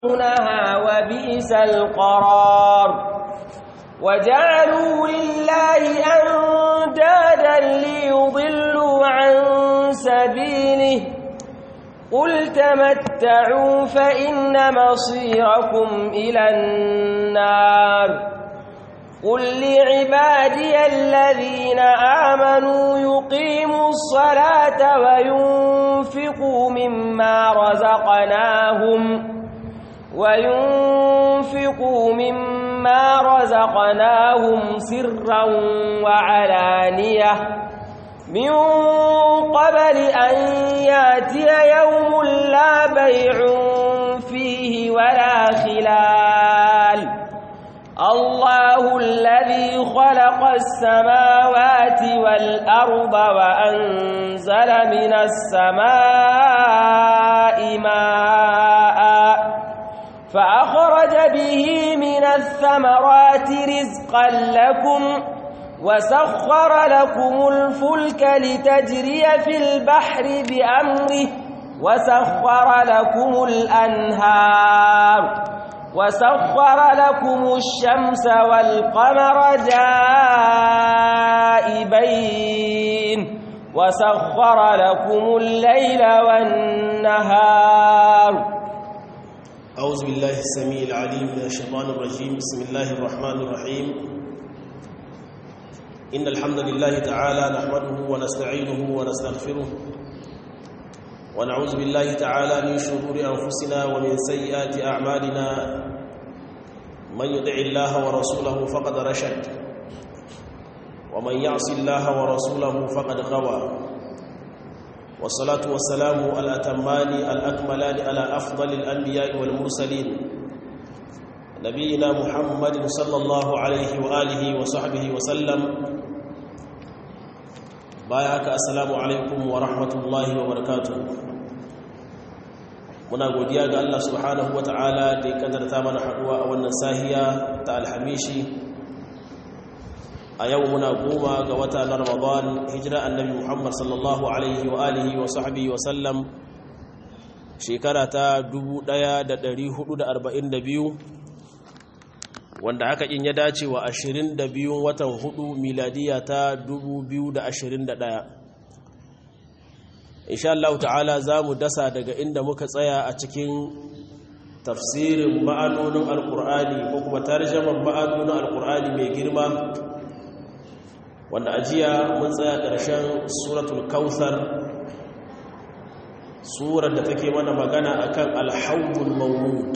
يصلونها وبئس القرار وجعلوا لله أندادا ليضلوا عن سبيله قل تمتعوا فإن مصيركم إلى النار قل لعبادي الذين آمنوا يقيموا الصلاة وينفقوا مما رزقناهم وينفقوا مما رزقناهم سرا وعلانية من قبل أن ياتي يوم لا بيع فيه ولا خلال الله الذي خلق السماوات والأرض وأنزل من السماء ماء فأخرج به من الثمرات رزقا لكم وسخر لكم الفلك لتجري في البحر بأمره وسخر لكم الأنهار وسخر لكم الشمس والقمر دائبين وسخر لكم الليل والنهار أعوذ بالله السميع العليم من الشيطان الرجيم بسم الله الرحمن الرحيم إن الحمد لله تعالى نحمده ونستعينه ونستغفره ونعوذ بالله تعالى من شرور أنفسنا ومن سيئات أعمالنا من يدع الله ورسوله فقد رشد ومن يعص الله ورسوله فقد غوى والصلاة والسلام الأتمان الأكملان على أفضل الأنبياء والمرسلين نبينا محمد صلى الله عليه وآله وصحبه وسلم بايعك السلام عليكم ورحمة الله وبركاته muna godiya ga Allah subhanahu wata'ala da ya kadarta mana haduwa a wannan sahiya ta alhamishi a yau muna goma ga wata na ramadan hijira annabi muhammad sallallahu alaihi wa alihi wa sahbihi wa sallam shekara ta 1442 wanda haka in ya dace wa 22 watan 4 miladiya ta 2021 insha Allah ta'ala za mu dasa daga inda muka tsaya a cikin tafsirin ma'anonin alkur'ani ko kuma tarjaman ma'anonin alkur'ani mai girma wanda ajiya mun tsaya ƙarshen suratul kautsar surar da take mana magana akan alhawdul mawlud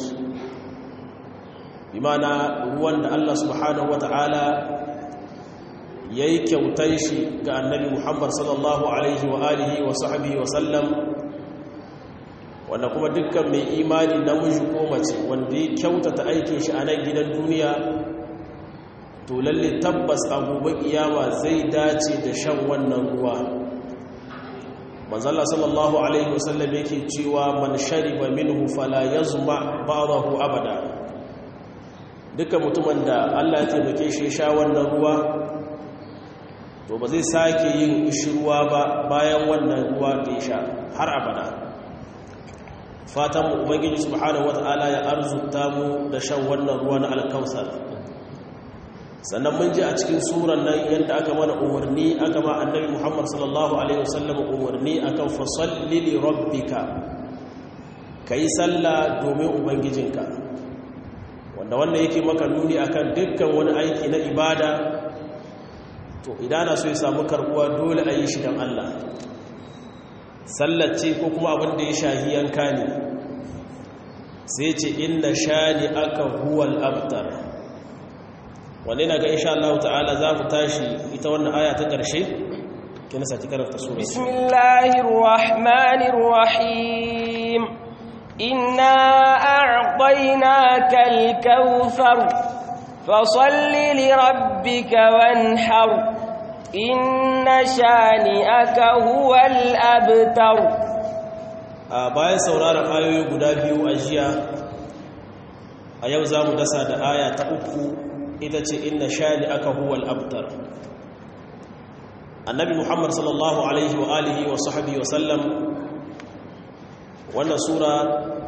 bi mana ruwan da Allah subhanahu wata'ala ya yi kyautar shi ga annabi muhammad sallallahu alaihi wa alihi wa sahbihi wa sallam wanda kuma dukkan mai imani namiji ko mace wanda ya kyautata aikin shi a nan gidan duniya to lalle tabbas a gobe kiyama zai dace da shan wannan ruwa manzala sallallahu alaihi wa sallam yake cewa man shariba minhu fala yazma ba'dahu abada dukkan mutumin da Allah ya taimake shi sha wannan ruwa to ba zai sake yin ishirwa ba bayan wannan ruwa da ya sha har abada fatan mu ubangiji subhanahu wata'ala ya arzuta mu da shan wannan ruwa na alkausar sannan mun ji a cikin suran nan yadda aka mana umarni aka ma annabi muhammad sallallahu alaihi wasallam umarni akan fasalli li rabbika kai sallah domin ubangijinka wanda wannan yake maka nuni akan dukkan wani aiki na ibada to idan na so ya samu karbuwa dole a yi shi don Allah sallace ko kuma abin da ya shahi yanka ne sai ce inna shani aka huwal abtar wanda yana ga insha Allah ta'ala za mu tashi ita wannan aya ta ƙarshe kina saki karanta sura bismillahir rahmanir rahim inna a'tainaka al-kautsar fasalli li rabbika wanhar inna shani'aka huwal abtar a bayan sauraron ayoyi guda biyu a jiya a yau za mu dasa da aya ta uku ita ce inna shani'aka huwal abtar annabi muhammad sallallahu alaihi wa alihi wa sahbihi wa sallam wannan sura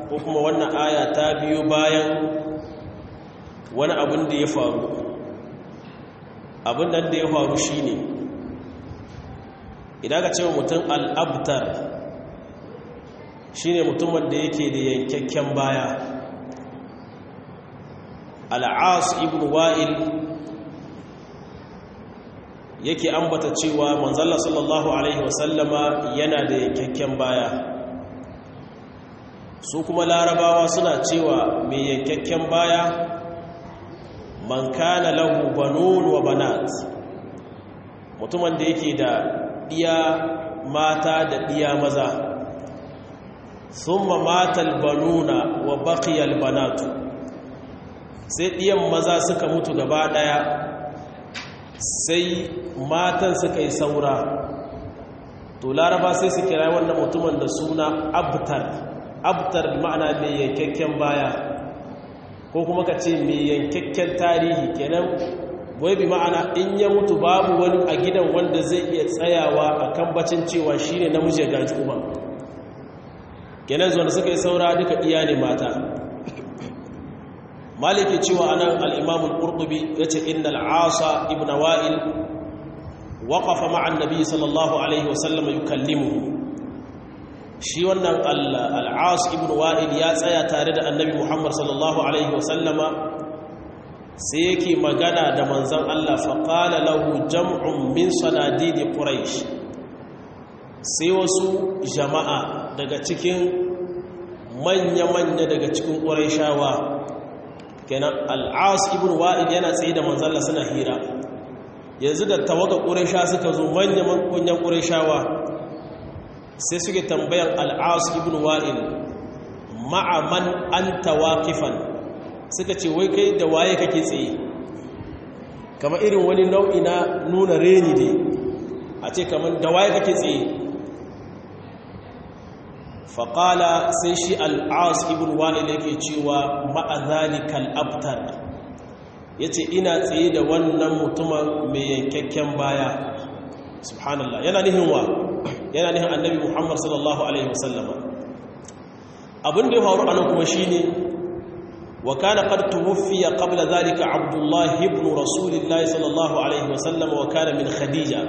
ko kuma wannan aya ta biyo bayan wani abin da ya faru abin da ya faru shine idan ka cewa mutum al'abtar shine mutumin da yake da yankakken baya al'as ibn wa'il yake ambata cewa manzalla sallallahu alaihi wasallama yana da yankakken baya su kuma larabawa suna cewa mai yankakken baya man kana lahu banun wa banat mutumin da yake da diya mata da diya maza summa matal banuna wa baqiyal banatu sai diyan maza suka mutu gaba daya sai matan suka yi saura to laraba sai su kira wannan mutumin da suna abtar abtar ma'ana mai yankakken baya ko kuma ka ce mai yankakken tarihi kenan wai bi ma'ana in ya mutu babu wani a gidan wanda zai iya tsayawa a kan bacin cewa shi ne namiji ya gaji kuma kenan zuwa suka yi saura duka iya ne mata maliki cewa anan al'imamun ƙurɗubi ya ce inda al'asa ibn wa'il waƙafa ma'an nabi sallallahu alaihi wasallama yi kallimu shi wannan al'as ibn wa'il ya tsaya tare da annabi muhammad sallallahu alaihi wasallama sai yake magana da manzan Allah faƙala lahu jam'un min sanadidi ƙuraish sai wasu jama'a daga cikin manya-manya daga cikin ƙuraishawa kenan al'as ibn wa'il yana tsaye da manzan Allah suna hira yanzu da tawaga ƙuraisha suka zo manya-manyan kunyan ƙuraishawa sai suke tambayan al'as ibn wa'il ma'aman an tawakifan suka ce wai kai da waye kake tsaye kama irin wani nau'i na nuna reni ne a ce kamar da waye kake tsaye faƙala sai shi al'as ibn wa'il yake cewa ma'azalikal abtar ya ce ina tsaye da wannan mutumin mai yankakken baya subhanallah yana nihin wa yana nihin annabi muhammad sallallahu alaihi wasallama abin da ya faru anan kuma shi ne wa kana qad tuwfiya qabla dhalika abdullah ibn rasulillah sallallahu alaihi wasallama wa kana min khadija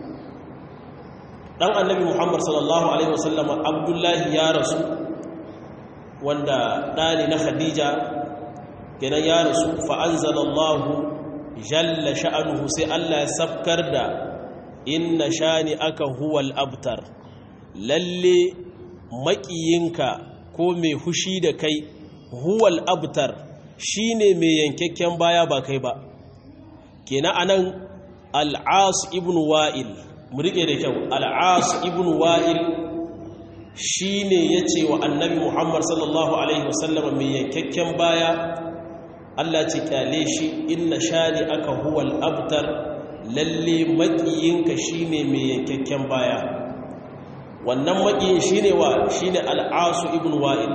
dan annabi muhammad sallallahu alaihi wasallama abdullah ya rasu wanda dani na khadija kenan ya rasu fa anzalallahu jalla sha'anuhu sai Allah ya sabkar da inna shani aka huwal abtar lalle makiyinka ko mai hushi da kai huwal abtar shine mai yankakken baya ba kai ba kenan anan al'as ibn wa'il mu rike da kyau al'as ibn wa'il shine yace wa annabi Muhammad sallallahu alaihi wasallam mai yankakken baya Allah ce kyale shi inna shani aka huwal abtar lalle maƙiyinka shine mai yankakken baya wannan maƙiyin shine wa shine al'asu ibn wa'il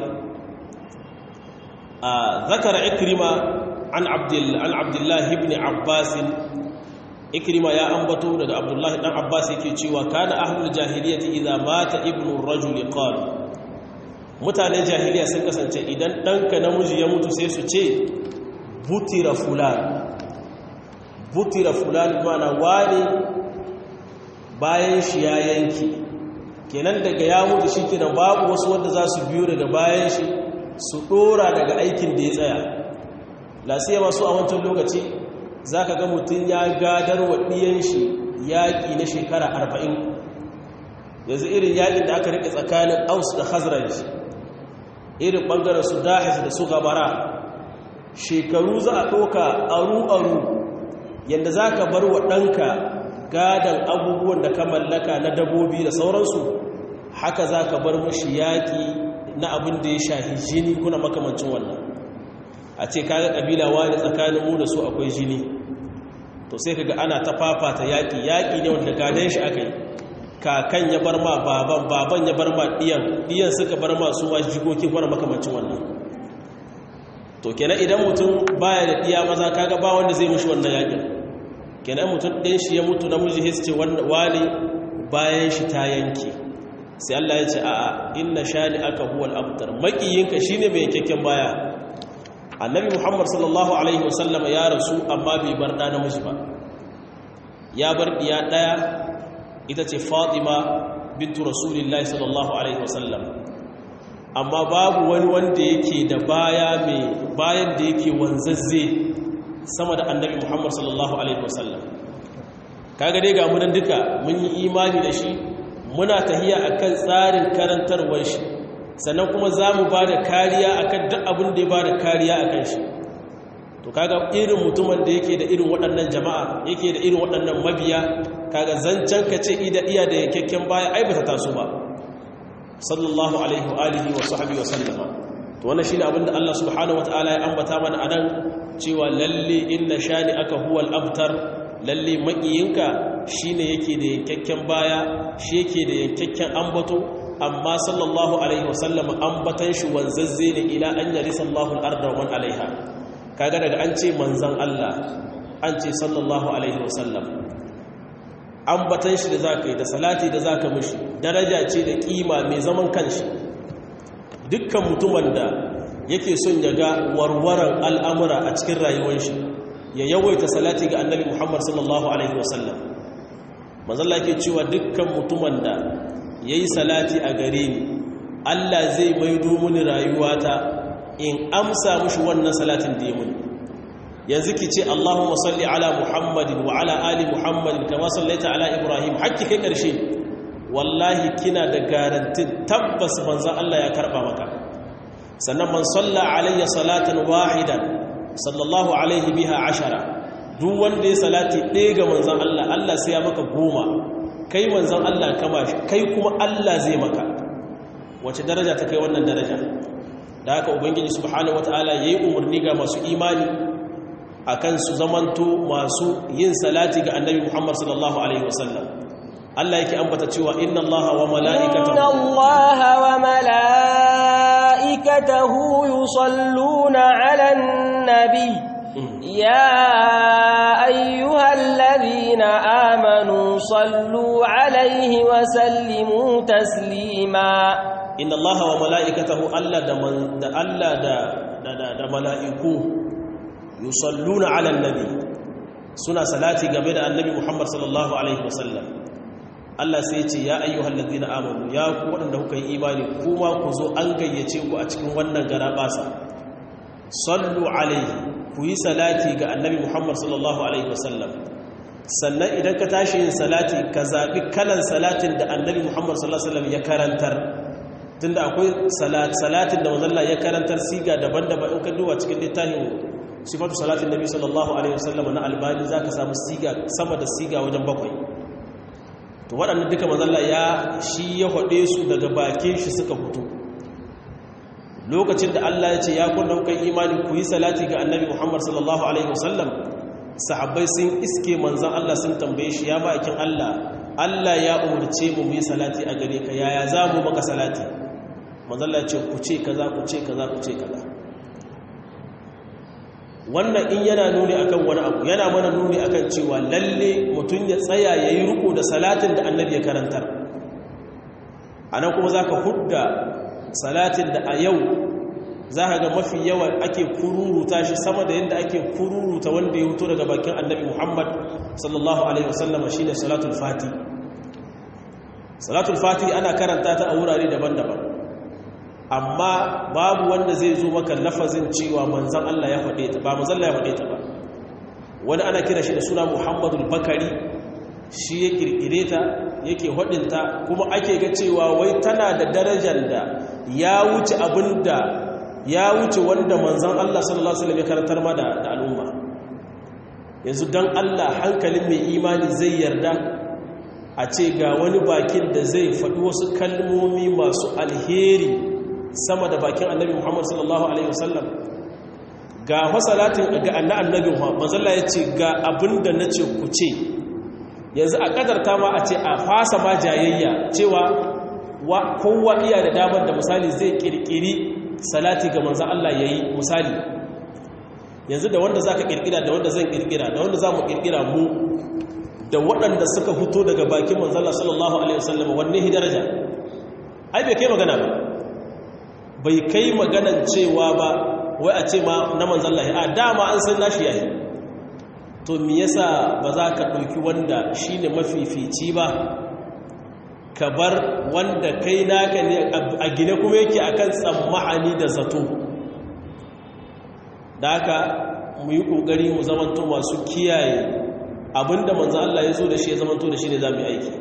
a zakara ikrima an abdul an abdullah ibn abbas ikrima ya ambato daga abdullah dan abbas yake cewa kana ahlul jahiliyyati idza mata ibnu rajul qala mutanen jahiliya sun kasance idan danka namiji ya mutu sai su ce butira fulan butira fulan mana wani bayan shi ya yanki kenan daga ya mutu shi kenan babu wasu wanda za su biyo daga bayan shi su dora daga aikin da ya tsaya lasiya masu a wancan lokaci za ka ga mutum ya gadar wa ɗiyan shi yaƙi na shekara arba'in yanzu irin yaƙin da aka riƙe tsakanin aus da hazraj irin ɓangaren su dahis da su gabara shekaru za a ɗoka aru-aru yadda za ka bar wa ɗanka gadon abubuwan da ka mallaka na dabobi da sauransu haka za ka bar mashi yaƙi na abin da ya shahi jini kuna makamancin wannan a ce kaga ƙabila wani tsakanin mu da su akwai jini to sai kaga ana ta fafata yaƙi yaƙi ne wanda gadon shi aka yi kakan ya bar ma baban baban ya bar ma ɗiyan ɗiyan suka bar ma su wasu jikokin wani makamancin wannan to kenan idan mutum baya da ɗiya maza kaga ba wanda zai mushi wannan yaƙin kenan mutum ɗin shi ya mutu namiji his ce wani bayan shi ta yanke sai Allah ya ce a'a inna shani aka huwal abtar makiyinka shine mai kyakken baya annabi muhammad sallallahu alaihi wasallam ya rasu amma bai bar ɗa namiji ba ya bar ɗiya ɗaya ita ce fatima bintu rasulillahi sallallahu alaihi wasallam amma babu wani wanda yake da baya mai bayan da yake wanzazze sama da annabi muhammad sallallahu alaihi wasallam kaga dai ga munan duka mun yi imani da shi muna tahiya akan tsarin karantarwar shi sannan kuma za mu ba da kariya akan duk abin da ya ba da kariya akan shi to kaga irin mutumin da yake da irin waɗannan jama'a yake da irin waɗannan mabiya kaga zancen ka ce ida iya da yankakken baya ai ba ta taso ba sallallahu alaihi wa alihi wa sahbihi wa sallama to wannan shine abin da Allah subhanahu wataala ya ambata mana anan cewa lalle inna shani aka huwal abtar lalle makiyinka shine yake da yankakken baya shi yake da yankakken ambato amma sallallahu alaihi wasallam ambatan shi wanzazze ne ila an yarisa Allahu al-arda wa man alaiha kaga daga an ce manzon Allah an ce sallallahu alaihi wasallam ambatan shi da zaka yi da salati da zaka mishi daraja ce da kima mai zaman kanshi dukkan mutumin da yake son ya ga warwaran al'amura a cikin rayuwar shi ya yawaita salati ga annabi Muhammad sallallahu alaihi wasallam manzon yake cewa dukkan mutumin da ya yi salati a gare ni Allah zai maido mini rayuwata in amsa mushi wannan salatin da ya muni yanzu ki ce Allahumma salli ala Muhammadin wa ala ali Muhammadin kama sallaita ala Ibrahim hakki kai karshe wallahi kina da garantin tabbas manzon Allah ya karba maka sannan man salla alayya salatan wahidan sallallahu alaihi biha ashara duk wanda ya salati ɗaya ga manzon Allah Allah sai ya maka goma kai manzan Allah kama shi kai kuma Allah zai maka wace daraja ta kai wannan daraja da haka ubangiji subhanahu wataala yayi umarni ga masu imani akan su zamanto masu yin salati ga annabi Muhammad sallallahu alaihi wasallam Allah yake ambata cewa inna Allaha wa mala'ikatahu inna Allaha wa mala'ikatahu yusalluna 'alan nabiy يا أيها الذين آمنوا صلوا عليه وسلموا تسليما إن الله وملائكته ألا دا ألا دا دا دا ملائكوه يصلون على النبي سنة صلاتي قبل النبي محمد صلى الله عليه وسلم Allah sai ce ya ayyuhal ladina amanu ya ku waɗanda kuka yi imani kuma ku zo an gayyace ku a cikin wannan gara basa sallu alaihi ku yi salati ga annabi Muhammad sallallahu Alaihi wasallam sannan idan ka tashi yin salati ka zaɓi kalan salatin da annabi Muhammad sallallahu Alaihi wasallam ya karantar tun da akwai salatin da mazalla ya karantar siga daban-daban in ka duba cikin littafin sifatu salatin nabi sallallahu Alaihi wasallam na albani za ka samu siga sama da siga wajen bakwai to waɗannan duka mazalla ya shi ya haɗe su daga bakin shi suka fito lokacin da Allah ya ce ya kunna kuka imani ku yi salati ga annabi Muhammad sallallahu alaihi wasallam sahabbai sun iske manzan Allah sun tambaye shi ya bakin Allah Allah ya umarce mu mu yi salati a gare ka yaya za mu maka salati manzan Allah ya ce ku ce kaza ku ce kaza ku ce kaza wannan in yana nuni akan wani abu yana mana nuni akan cewa lalle mutum ya tsaya yayi riko da salatin da annabi ya karantar anan kuma zaka hudda salatin da a yau za ka ga mafi yawa ake kururuta shi sama da yadda ake kururuta wanda ya huto daga bakin annabi muhammad sallallahu alaihi wasallama shi ne salatul fati salatul fati ana karanta ta a wurare daban-daban amma babu wanda zai zo maka lafazin cewa manzan Allah ya faɗe ta ba manzan Allah ya faɗe ta ba wani ana kira shi da suna muhammadul bakari shi ya kirkire ta yake hudinta kuma ake ga cewa wai tana da darajar da ya wuce abinda ya wuce wanda manzan Allah sallallahu alaihi wasallam ya karantar ma da al'umma yanzu dan Allah hankalin mai imani zai yarda a ce ga wani bakin da zai faɗi wasu kalmomi masu alheri sama da bakin annabi Muhammad sallallahu alaihi wasallam ga fasalatin ga annabi Muhammad manzon Allah ya ce ga abinda nace ku ce yanzu a kadarta ma a ce a fasa ma jayayya cewa kowa iya da damar da misali zai kirkiri salati ga manzan Allah ya yi misali yanzu da wanda za ka kirkira da wanda zan kirkira da wanda za mu kirkira mu da waɗanda suka fito daga bakin manzan Allah sallallahu Alaihi wasallam wanne hi daraja ai bai kai magana ba bai kai maganan cewa ba wai a ce ma na manzan lahi a dama an san nashi yayi to me yasa ba za ka ɗauki wanda shi ne mafifici ba ka bar wanda kai naka ne a gine kuma yake akan tsammahani da zato da haka mu yi ƙoƙari mu zamanto masu kiyaye abinda manzan Allah ya zo da shi ya zamanto da shi ne za mu yi aiki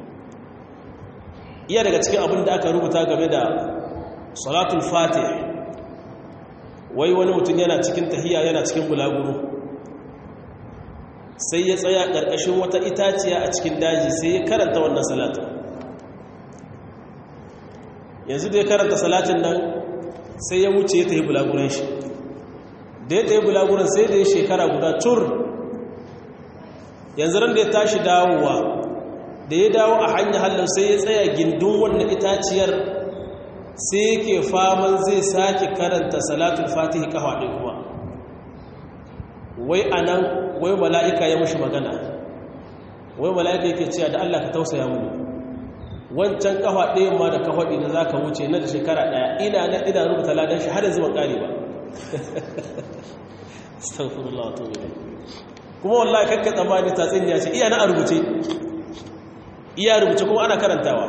iya daga cikin abin da aka rubuta game da salatul fatih wai wani mutum yana cikin tahiya yana cikin bulaguro sai ya tsaya ƙarƙashin wata itaciya a cikin daji sai ya karanta wannan salatin yanzu da ya karanta salatin nan sai ya wuce ya tahi bulaguran shi da ya tahi bulaguran sai da ya shekara guda tur yanzu ran da ya tashi dawowa da ya dawo a hanyar halin sai ya tsaya gindin wannan itaciyar sai yake faman zai sake karanta salatul fatihi kafa ɗin kuma wai anan wai mala'ika ya mushi magana wai mala'ika yake cewa da Allah ka tausaya mu wancan kafa ɗayan ma da kafa ɗin da za ka wuce na da shekara ɗaya ina na ina rubuta ladan shi har yanzu ban ƙare ba astaghfirullah wa tubu kuma wallahi kakka tsammani tatsin ya ce iya na a rubuce iya rubuce kuma ana karantawa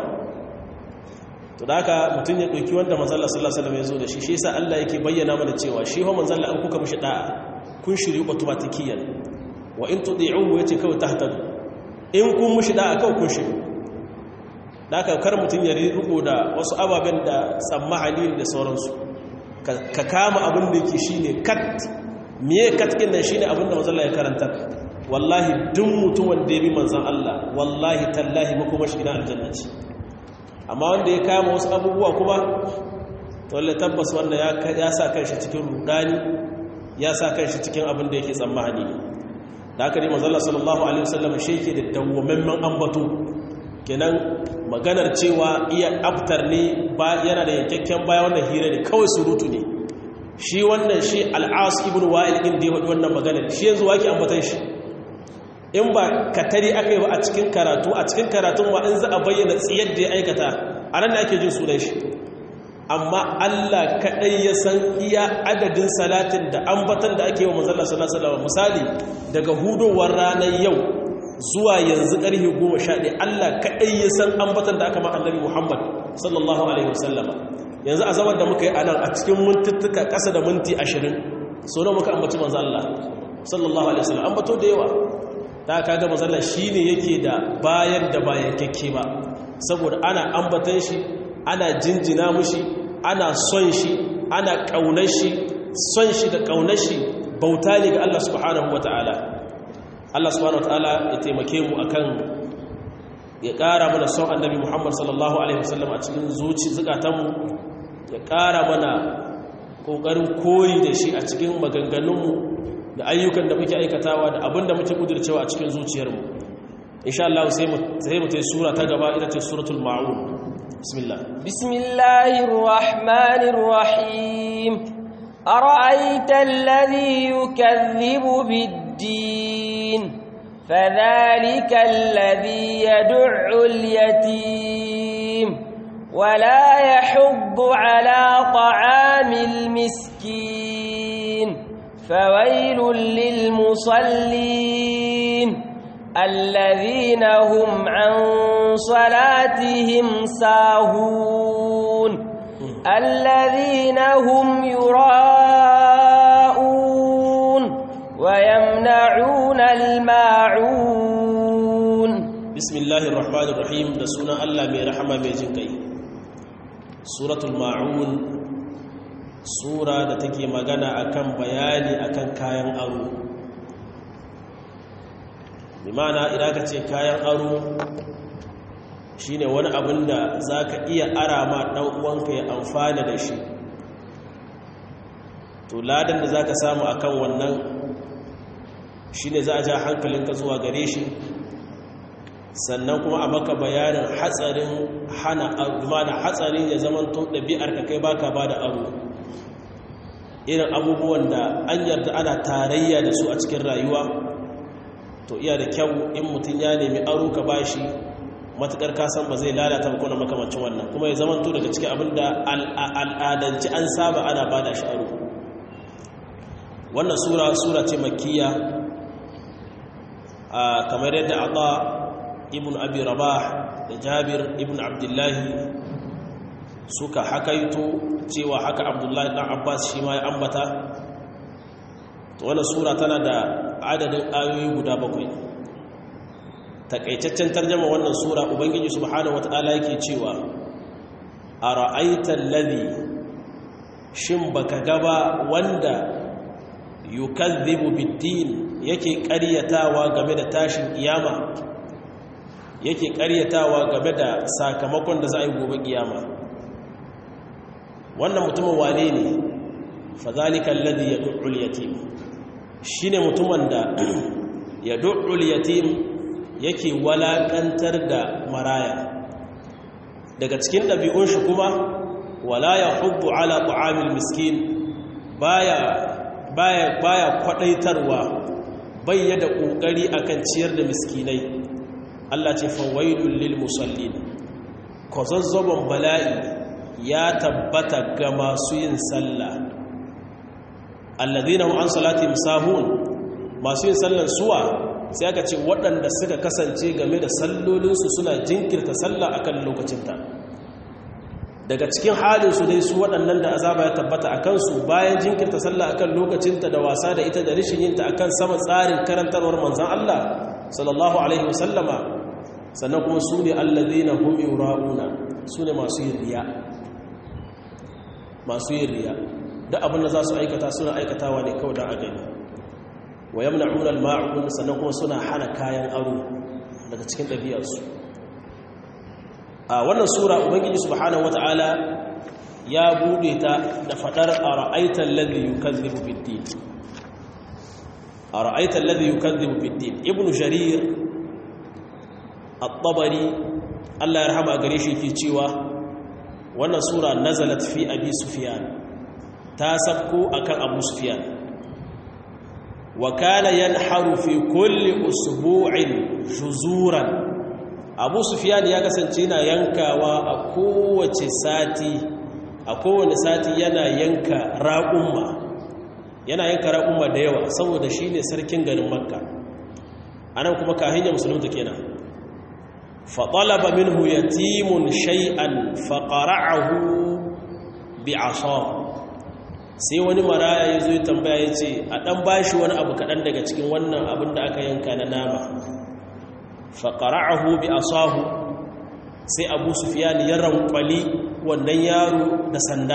to da haka mutum ya ɗauki wanda manzalla sallallahu alaihi wasallam ya zo da shi shi yasa Allah yake bayyana mana cewa shi ho manzalla an kuka mishi da'a kun shiri automatikiyan wa in tudi'uhu yace kawai tahtadu in kun mishi da'a kawai kun shiri da haka kar mutum ya riko da wasu ababen da tsammahani da sauransu ka kama abin da yake shine kat miye kat din nan shine abin da manzalla ya karanta wallahi duk mutum wanda ya bi manzan Allah wallahi tallahi makoma shi gidan aljanna ce amma wanda ya kama wasu abubuwa kuma to wallahi tabbas wanda ya sa kanshi cikin rudani ya sa kanshi cikin abin da yake tsammani ne da haka ne manzon Allah sallallahu alaihi wasallam shi yake da dawwamammen ambato kenan maganar cewa iya abtar ne ba yana da yankakken baya wannan hira ne kawai surutu ne shi wannan shi al'as ibn wa'il din da ya faɗi wannan maganar shi yanzu wake ambatan shi in ba katari aka yi ba a cikin karatu a cikin karatun ma in za a bayyana tsiyar da ya aikata a nan da ake jin sunan shi amma Allah kaɗai ya san iya adadin salatin da ambatan da ake yi wa manzala sallallahu misali daga hudowar ranar yau zuwa yanzu ƙarfe goma sha ɗaya Allah kaɗai ya san ambatan da aka ma annabi Muhammad sallallahu alaihi wasallama yanzu a zaman da muka yi a nan a cikin mintuttuka ƙasa da minti ashirin so na muka ambaci manzo Allah sallallahu alaihi wasallam ambato da yawa ta kaga mazalla shi ne yake da bayan da bayan kyakke ba saboda ana ambatan shi ana jinjina mushi ana son shi ana ƙaunar shi son shi da ƙaunar shi bauta ne ga Allah subhanahu wa ta'ala Allah subhanahu wa ta'ala ya taimake mu akan ya ƙara mana son annabi Muhammad sallallahu alaihi wasallam a cikin zuci zukatanmu ya ƙara mana ƙoƙarin koyi da shi a cikin maganganunmu da ayyukan da muke aikatawa da abin da muke kudurcewa a cikin zuciyarmu insha Allah sai mu sai mu tayi sura ta gaba ita ce suratul maun bismillah bismillahir rahmanir rahim ara'aita alladhi yukaththibu bid-din fadhalika alladhi yad'u al-yatim ولا يحض على طعام المسكين فويل للمصلين الذين هم عن صلاتهم ساهون الذين هم يراءون ويمنعون الماعون بسم الله الرحمن الرحيم da sunan Allah mai rahama mai jin kai suratul maun sura da take magana akan bayani akan kayan aro bimana idan ka ce kayan aro shine wani abin da za ka iya ara ma ɗan uwanka ya amfana da shi to ladan da za ka samu akan wannan shine za a ja hankalinka zuwa gare shi sannan kuma a maka bayanin hatsarin hana da hatsarin ya zama to ɗabi'ar ka kai baka ba da aro irin abubuwan da an yarda ana tarayya da su a cikin rayuwa to iya da kyau in mutum ya nemi aro ka bashi matukar kasan ba zai lalata ba kuna makamancin wannan kuma ya zama daga cikin abin da al'adanci an saba ana ba da sha'aru wannan sura sura ce makkiya kamar yadda ata ibn abi rabah da jabir ibn abdullahi suka hakaito cewa haka abdullahi dan abbas shi ma ya ambata to wannan sura tana da adadin ayoyi guda bakwai takaitaccen tarjama wannan sura ubangiji subhanahu wataala yake cewa ara'aita alladhi shin baka gaba wanda yukazzibu bid-din yake ƙaryatawa game da tashin kiyama yake ƙaryatawa game da sakamakon da za a yi gobe kiyama wannan mutumin wane ne fadhalika alladhi yad'u al-yatim shine mutumin da yad'u al-yatim yake walakantar da maraya daga cikin ɗabi'un shi kuma wala ya hubbu ala ta'amil miskin baya baya baya kwadaitarwa bayyada kokari akan ciyar da miskinai Allah ce fawailul lil musallin kozazzabon bala'i ya tabbata ga masu yin sallah alladhina hum an salatihim sahun masu yin sallan suwa sai aka ce waɗanda suka kasance game da sallolinsu suna jinkirta sallah akan lokacinta daga cikin halinsu dai su waɗannan da azaba ya tabbata a kansu bayan jinkirta sallah akan lokacinta da wasa da ita da rishin yinta akan sama tsarin karantarwar manzan Allah sallallahu alaihi wasallama sannan kuma su ne allazina hum yura'una su ne masu yin riya masu yin riya da abin da za su aikata suna aikatawa ne kawai don a gani wa yamna'una al-ma'un sannan kuma suna hana kayan aro daga cikin ɗabi'arsu a wannan sura ubangiji subhanahu wata'ala ya bude ta da fadar ara'aita alladhi yukazzibu bid-din ara'aita alladhi yukazzibu bid-din ibnu jarir at-tabari Allah ya rahama gare shi ke cewa wannan sura nazalat fi abi sufyan ta sabko akan abu sufyan wa kana yanharu fi kulli usbu'in juzuran abu sufyan ya kasance yana yankawa a kowace sati a kowane sati yana yanka raƙumma yana yanka raƙumma da yawa saboda shi ne sarkin garin makka anan kuma kahin ya musulunta kenan faɗalaba minhu yatimun shay'an faƙara'ahu bi sai wani maraya ya zo ya tambaya ya ce a ɗan bashi wani abu kaɗan daga cikin wannan abin da aka yanka na nama faƙara'ahu bi asahu sai abu sufiyan ya rankwali wannan yaro da sanda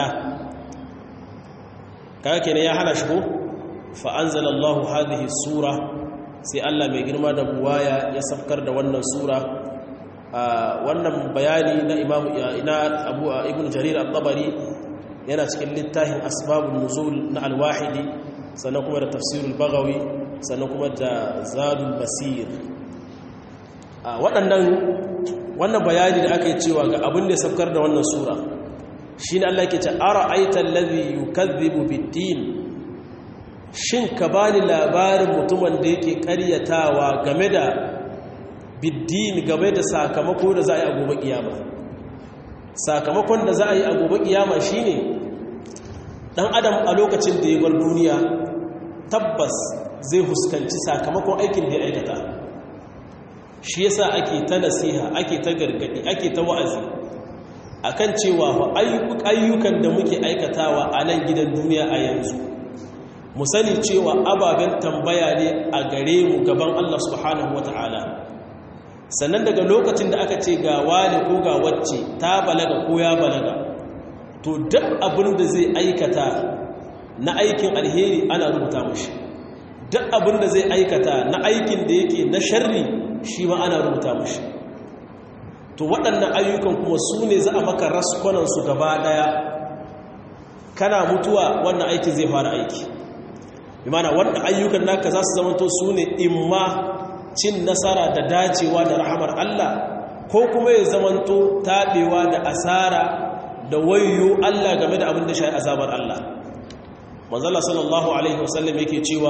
kaga kenan ya hana shi ko fa anzalallahu hadhihi sura sai Allah mai girma da buwaya ya safkar da wannan sura wannan bayani na imam ina abu ibn jarir at-tabari yana cikin littafin asbabun nuzul na al-wahidi sannan kuma da tafsirul bagawi sannan kuma da zadul basir waɗannan wannan bayani da aka yi cewa ga abin da ya safkar da wannan sura shi ne Allah ke ce ara aitan lazi yukazzibu biddin shin ka bani labarin mutumin da yake karyatawa game da biddin game da sakamako da za a yi a gobe kiyama sakamakon da za a yi a gobe kiyama shine dan adam a lokacin da ya bar duniya tabbas zai huskanci sakamakon aikin da ya aikata shi yasa ake ta nasiha ake ta gargadi ake ta wa'azi akan cewa ayyukan da muke aikatawa a nan gidan duniya a yanzu mu sani cewa ababen tambaya ne a gare mu gaban Allah subhanahu wata'ala sannan daga lokacin da aka ce ga wani ko ga wacce ta balaga ko ya balaga to duk abin da zai aikata na aikin alheri ana rubuta mashi duk abin da zai aikata na aikin da yake na sharri shi ma ana rubuta mashi to waɗannan ayyukan kuma su ne za a maka raskonansu gaba ɗaya kana mutuwa wannan aikin zai fara aiki imana wannan ayyukan naka za su zamanto su ne imma cin nasara da dacewa da rahamar Allah ko kuma ya zamanto taɓewa da asara da wayo Allah game da abin da shi azabar Allah manzala sallallahu alaihi wasallam yake cewa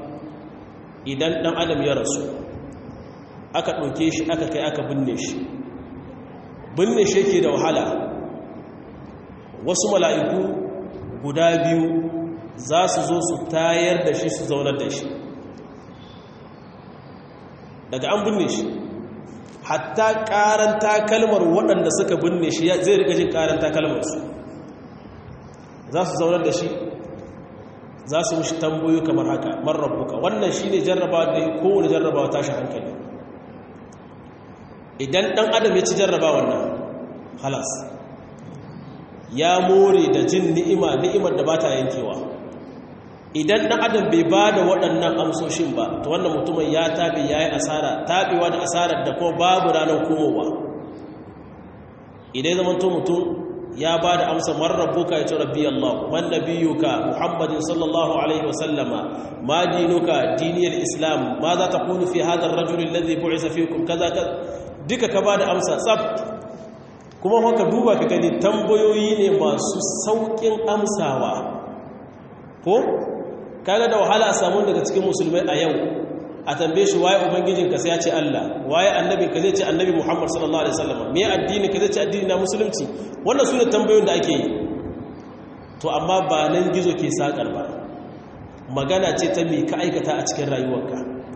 idan ɗan adam ya rasu aka ɗauke shi aka kai aka binne shi binne shi yake da wahala wasu mala'iku guda biyu za su zo su tayar da shi su zaunar da shi daga an binne shi hatta karanta kalmar waɗanda suka binne shi zai rika jin karanta kalmarsu za su zaunar da shi za su mushi tambayo kamar haka marrabuka wannan shi ne jarrabawa da ya kowane jarrabawa tashi hankali idan ɗan adam ya ci jarrabawa wannan halas ya more da jin ni'ima ni'imar da ba ta yankewa idan ɗan adam bai ba da waɗannan amsoshin ba ta wannan mutumin ya taɓe ya yi asara taɓewa da asarar da kuma babu ranar komowa idan zama to mutum ya ba da amsa marrabuka ya ce rabbi Allah man nabiyuka Muhammadin sallallahu alaihi wasallama ma dinuka diniyar islam ma za ta kunu fi hadar rajulun ladhi bu'isa fikum kaza kaza duka ka ba da amsa tsaf kuma haka duba ka gani tambayoyi ne masu saukin amsawa ko kaga da wahala a samu daga cikin musulmai a yau a tambaye shi waye ubangijinka sai ya ce Allah waye annabinka zai ce annabi Muhammad sallallahu alaihi wasallam me addini ka zai ce addini na musulunci wannan sune tambayoyin da ake yi to amma ba nan gizo ke sakar ba magana ce ta me ka aikata a cikin rayuwarka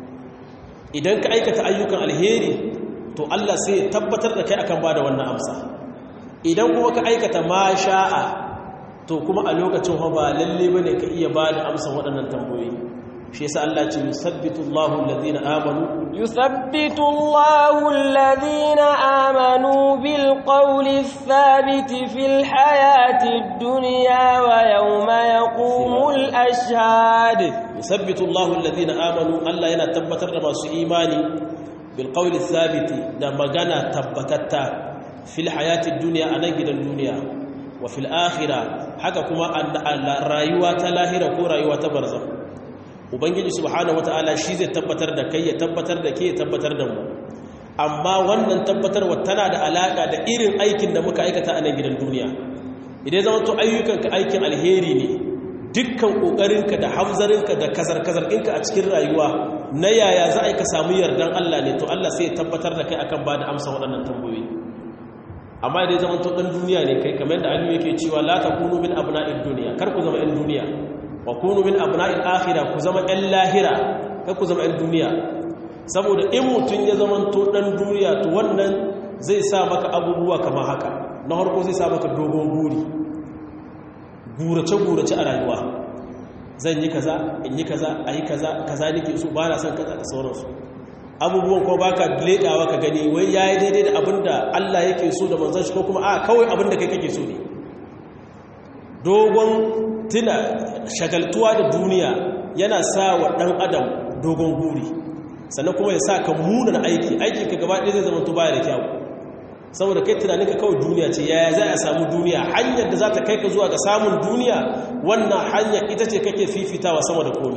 idan ka aikata ayyukan alheri to Allah sai ya tabbatar da kai akan bada wannan amsa idan kuma ka aikata ma sha'a to kuma a lokacin ba lalle bane ka iya bada amsa waɗannan tambayoyi shi yasa Allah ce yusabbitu Allahu alladhina amanu yusabbitu Allahu alladhina amanu bil qawli thabiti fil hayati dunya wa yawma yaqumul ashhad yusabbitu Allahu alladhina amanu Allah yana tabbatar da masu imani bil qawli thabiti da magana tabbatatta fil hayati dunya anan gidan duniya wa fil akhirah haka kuma rayuwa ta lahira ko rayuwa ta barzakh ubangiji subhanahu wataala shi zai tabbatar da kai ya tabbatar da ke ya tabbatar da mu amma wannan tabbatarwa tana da alaka da irin aikin da muka aikata a nan gidan duniya idan zama to ayyukanka aikin alheri ne dukkan kokarinka da hamzarinka da kazar-kazar ɗinka a cikin rayuwa na yaya za a yi ka samu yardan Allah ne to Allah sai ya tabbatar da kai akan ba da amsa waɗannan tambayoyi amma idan zama to ɗan duniya ne kai kamar da aliyu yake cewa la takunu min abna'id duniya kar ku zama 'yan duniya wa kunu min abna'il akhirah ku zama ɗan lahira kai ku zama ɗan duniya saboda in mutum ya zama to ɗan duniya to wannan zai sa maka abubuwa kamar haka na harko zai sa maka dogon guri gurace-gurace a rayuwa zan yi kaza in yi kaza a yi kaza kaza nake so ba na son kaza da sauransu abubuwan ko ba ka leƙawa ka gani wai ya yi daidai da abin da allah yake so da manzan shi ko kuma a kawai abin da kai kake so ne dogon tuna shagaltuwa da duniya yana sa wa ɗan adam dogon guri sannan kuma ya sa ka munan aiki aikin ka gaba ɗaya zai zama baya da kyau saboda kai tunanin ka kawai duniya ce yaya za a samu duniya hanyar da za ta kai ka zuwa ga samun duniya wannan hanyar ita ce kake fifitawa sama da komi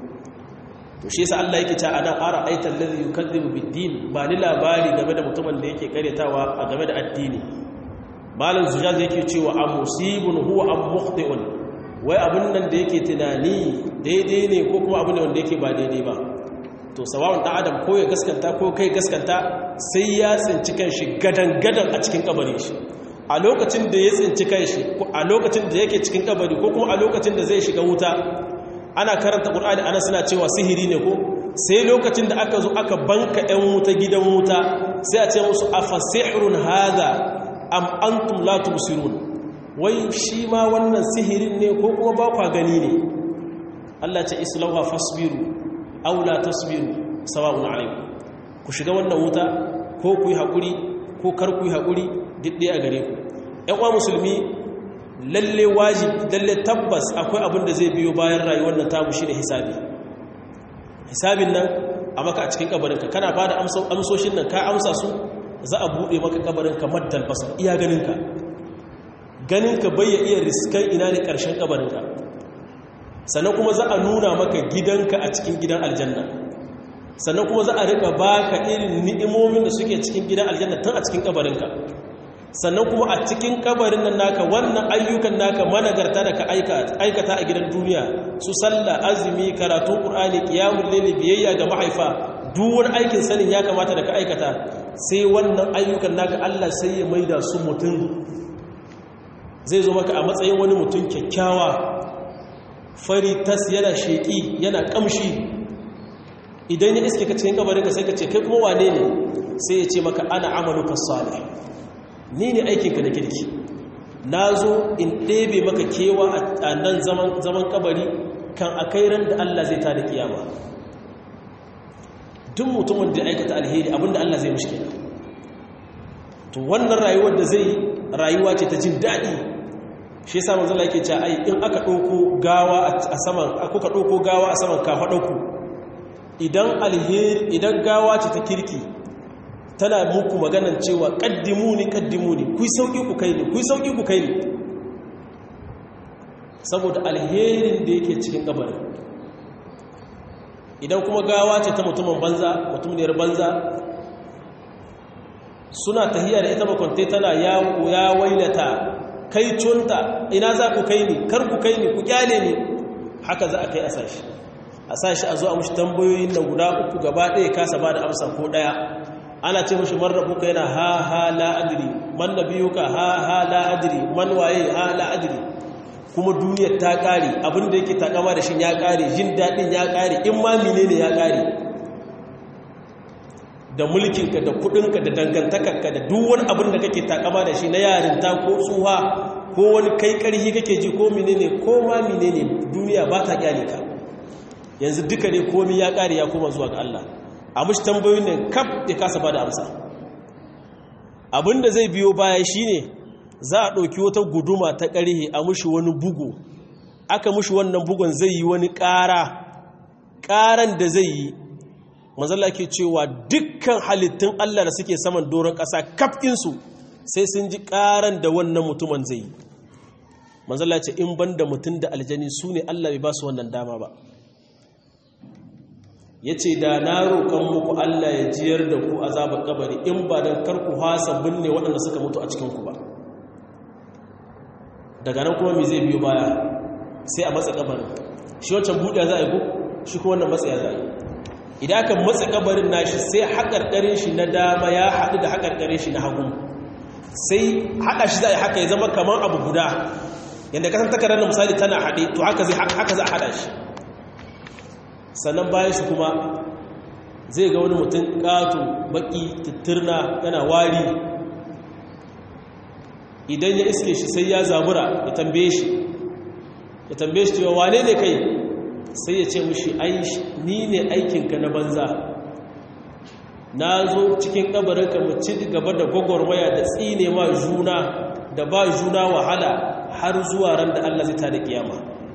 to shi yasa Allah yake cewa ana ara aital ladhi yukadzibu bid-din ba ni labari game da mutumin da yake karyatawa a game da addini malam zujaz yake cewa am musibun huwa am mukhti'un wai abin nan da yake tunani daidai ne ko kuma abin wanda yake ba daidai ba to sawawun ɗan adam ko ya gaskanta ko kai gaskanta sai ya tsinci kanshi gadan-gadan a cikin kabarin shi a lokacin da ya tsinci kanshi a lokacin da yake cikin kabari ko kuma a lokacin da zai shiga wuta ana karanta ƙur'ani ana suna cewa sihiri ne ko sai lokacin da aka zo aka banka 'yan wuta gidan wuta sai a ce musu a fasihirun haza am antum la tubsirun wai shi ma wannan sihirin ne ko kuma ba kwa gani ne Allah ce islauha fasbiru aw la tasbiru sawa'un alaykum ku shiga wannan wuta ko ku yi hakuri ko kar ku yi hakuri didde a gare ku ƴan uwa musulmi lalle wajibi lalle tabbas akwai abin da zai biyo bayan rayuwar nan tamu shine hisabi hisabin nan a maka a cikin kabarinka kana bada amsoshin nan ka amsa su za a bude maka kabarinka maddal basar iya ganinka ganinka bai ya iya riskan ina ne karshen kabarinka sannan kuma za a nuna maka gidanka a cikin gidan aljanna sannan kuma za a rika baka irin ni'imomin da suke cikin gidan aljanna tun a cikin kabarinka sannan kuma a cikin kabarin nan naka wannan ayyukan naka managarta da ka aikata a gidan duniya su sallah azumi karatun qur'ani qiyamul layli biyayya ga mahaifa duk wani aikin sanin ya kamata da ka aikata sai wannan ayyukan naka Allah sai ya maida su mutum zai zo maka a matsayin wani mutum kyakkyawa fari tas yana sheƙi yana ƙamshi idan ya iske ka cikin kabarin ka sai ka ce kai kuma wane ne sai ya ce maka ana amaluka salih ni ne aikinka da kirki na zo in ɗebe maka kewa a nan zaman kabari kan a kai ran da Allah zai tada kiyama duk mutumin da aikata alheri abinda Allah zai mishi kenan to wannan rayuwar da zai rayuwa ce ta jin daɗi shi yasa manzo Allah yake cewa ai in aka ɗauko gawa a saman aka ɗauko gawa a saman kafaɗanku idan alheri idan gawa ce ta kirki tana muku maganan cewa kaddimuni kaddimuni ku sauki ku kai ni ku sauki ku kai ni saboda alherin da yake cikin kabarin idan kuma gawa ce ta mutumin banza mutumiyar banza suna tahiya da ita bakwante tana ya wailata kai cunta ina za ku kai ni kar ku kai ni ku kyale ni haka za a kai a sashi a sashi a zo a mushi tambayoyin nan guda uku gaba ɗaya kasa ba da amsa ko ɗaya ana ce mushi man rabuka yana ha ha la adri man nabiyuka ha ha la adri man waye ha la adri kuma duniyar ta kare abinda yake takama da shi ya kare jin dadin ya kare in ma menene ya kare da mulkinka da kudinka da dangantakarka da duk wani abin da kake takama da shi na yarinta ko tsuha ko wani kai karhi kake ji ko menene ko ma menene duniya ba ta kyale ka yanzu duka ne komai ya kare ya koma zuwa ga Allah a mushi tambayoyin ne kaf ya kasa ba da amsa abinda zai biyo baya shine za a ɗauki wata guduma ta ƙarhe a mushi wani bugu aka mushi wannan bugun zai yi wani ƙara ƙaran da zai yi mazala ke cewa dukkan halittun Allah da suke saman doron ƙasa kafinsu sai sun ji ƙaran da wannan mutumin zai yi mazala ce in ban da mutum da aljani su ne Allah bai ba su wannan dama ba ya ce da na roƙon muku Allah ya jiyar da ku azabar kabari in ba don karku hasa binne waɗanda suka mutu a cikinku ba daga nan kuma mai zai biyo baya sai a matsa kabarin shi wancan buɗe za a yi ku shi kuma wannan matsaya za a yi idan aka matsa kabarin nashi sai haƙarƙarin shi na dama ya haɗu da haƙarƙarin shi na hagu sai haɗa shi za a yi haka ya zama kamar abu guda yadda kasan takarar na misali tana haɗe to haka za a haɗa shi sannan bayan shi kuma zai ga wani mutum ƙato baƙi tattirna yana wari idan ya iske shi sai ya zabura ya tambaye shi ya tambaye shi cewa wane ne kai sai ya ce mushi ai ni ne aikinka na banza na zo cikin kabarinka mu ci gaba da gwagwarmaya da tsine ma juna da ba juna wahala har zuwa ran da Allah zai tada kiyama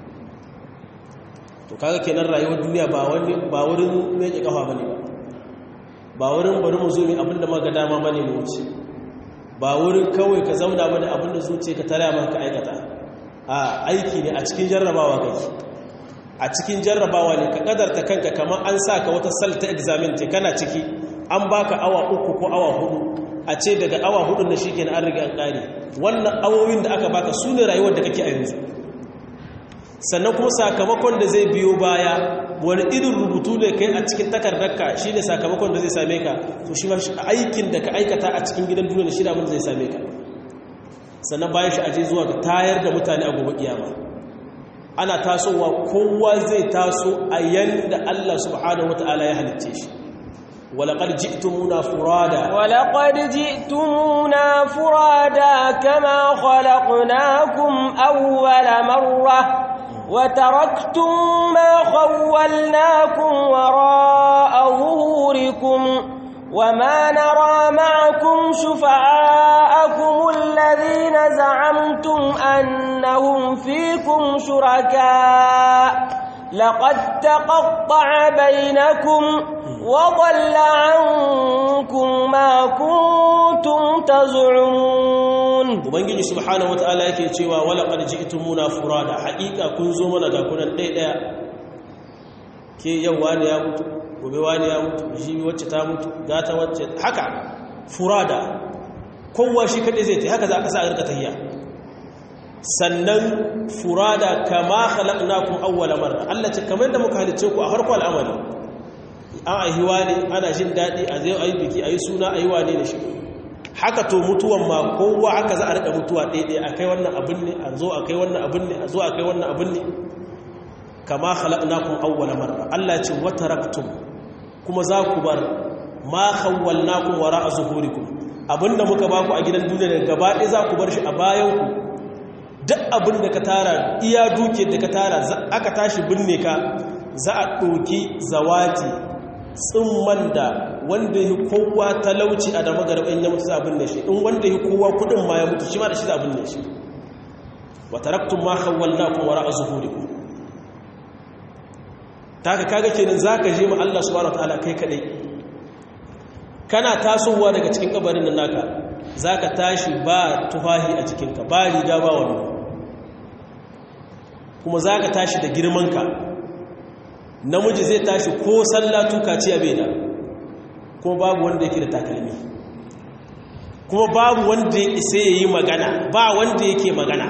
to kaga kenan rayuwar duniya ba wani ba wurin meke kafa bane ba ba wurin bari mu zo mu abinda muka dama bane mu wuce ba wurin kawai ka zauna bane abinda zuciya ka tare maka aikata a aiki ne a cikin jarrabawa kai a cikin jarrabawa ne ka kadarta kanka kamar an saka wata salta examen ce kana ciki an baka awa uku ko awa hudu a ce daga awa hudu na shi an riga an kare wannan awowin da aka baka su ne rayuwar da kake a yanzu sannan kuma sakamakon da zai biyo baya wani irin rubutu ne kai a cikin takardarka shi ne sakamakon da zai same ka to shi ma aikin da ka aikata a cikin gidan duniya shi da abin zai same ka sannan bayan shi aje zuwa ga tayar da mutane a gobe kiyama ana tasowa kowa zai taso a yanda Allah subhanahu wataala ya halicce shi ولقد جئتمونا فرادا ولقد جئتمونا فرادا كما خلقناكم أول مرة وتركتم ما خولناكم وراء ظهوركم وما نرى معكم شفعاءكم الذين زعمتم أنهم فيكم شركاء لقد تقطع بينكم وضل عنكم ما كنتم تزعمون ubangiji subhanahu wataala yake cewa wala qad ji'tumuna furada haqiqa kun zo mana ga kunan dai daya ke yau wani ya mutu gobe wani ya mutu shi wacce ta mutu gata wacce haka furada kowa shi kadai zai ta haka za ka sa a rika tahiyya sannan furada kama khalaqnakum awwala marra Allah ce kamar da muka halice ku a farko al'amari an aihiwa ne ana jin daɗi a zai ayi biki a yi suna a yi wane da shi haka to mutuwan ma kowa haka za a riƙa mutuwa ɗaiɗai a kai wannan abin ne a zo a kai wannan abin ne a zo a kai wannan abin ne kama khalaqnakum awwala marra Allah ce wa taraktum kuma za ku bar ma khawwalnakum wara'a zuhurikum abinda muka baku a gidan duniya da gaba ɗaya za ku bar shi a bayan ku duk abin da ka tara iya duke da ka tara aka tashi binne ka za a ɗauki zawati tsimman da wanda yi kowa talauci a dama garban ya mutu za a binne shi in wanda yi kowa kudin ma ya mutu shi ma da shi za a binne shi wa taraktun ma khawwalnakum wara'a zuhurikum ta ka kaga kenan za ka je ma Allah subhanahu wataala kai kadai kana tasowa daga cikin kabarin nan naka za ka tashi ba tufahi a jikinka ba riga ba wani kuma za ka tashi da girmanka namiji zai tashi ko sallatu kaciya bai da kuma babu wanda yake da takalmi kuma babu wanda ya isa ya yi magana ba wanda yake magana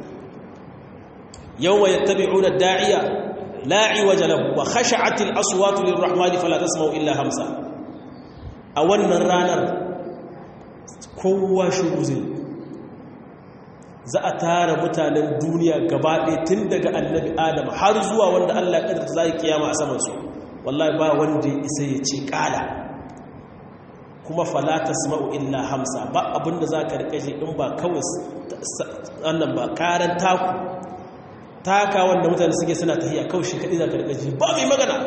yau wa yattabi'una da'iya la'i waje lahu wa khasha'atil aswatu lirrahmani fala tasma'u illa hamsa a wannan ranar kowa shiru zai za a tara mutanen duniya gaba ɗaya tun daga annabi adam har zuwa wanda allah ƙadar za yi kiyama a samansu wallahi ba wanda ya isa ya ce ƙala kuma falata sama'u illa hamsa ba abinda za ka riƙe in ba kawai annan ba ƙaran taku taka wanda mutane suke suna tahiya kawai shi kaɗi za ka riƙe ba mai magana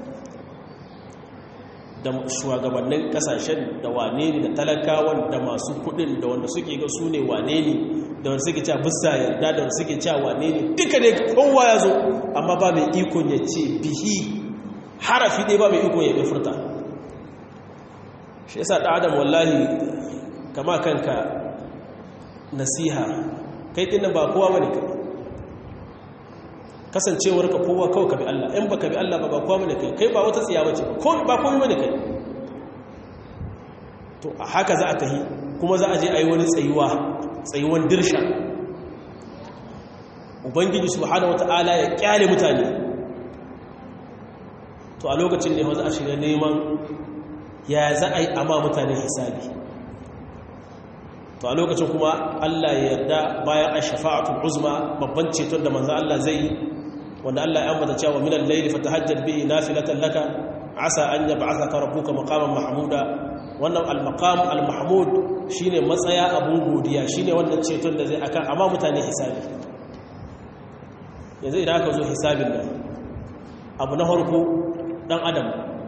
da shugabannin kasashen da wane ne da talakawan da masu kudin da wanda suke ga su ne wane ne da wanda suke cewa bisa yarda da wanda suke cewa wane ne duka ne kowa ya zo amma ba mai ikon ya ce bihi harafi ɗaya ba mai ikon ya furta shi yasa ɗan adam wallahi kama kanka nasiha kai ɗin ba kowa bane kai kasancewar ka kowa kawai ka bi Allah in baka bi Allah ba ba kowa bane kai kai ba wata tsiya bace ko ba komai bane kai to a haka za a tahi kuma za a je ayi wani tsayuwa tsayuwan dirsha ubangiji subhanahu wataala ya kyale mutane to a lokacin ne za a shiga neman ya za a yi amma mutane hisabi to a lokacin kuma Allah ya yarda bayan ash-shafa'atul uzma babban ceton da manzo Allah zai yi wanda Allah ya ambata cewa minal layli fatahajjad bihi nafilatan laka asa an yab'athaka rabbuka maqaman mahmuda wannan al-maqam al-mahmud shine matsaya abun godiya shine wannan ceton da zai akan amma mutane hisabi yanzu idan aka zo hisabin nan abu na farko dan adam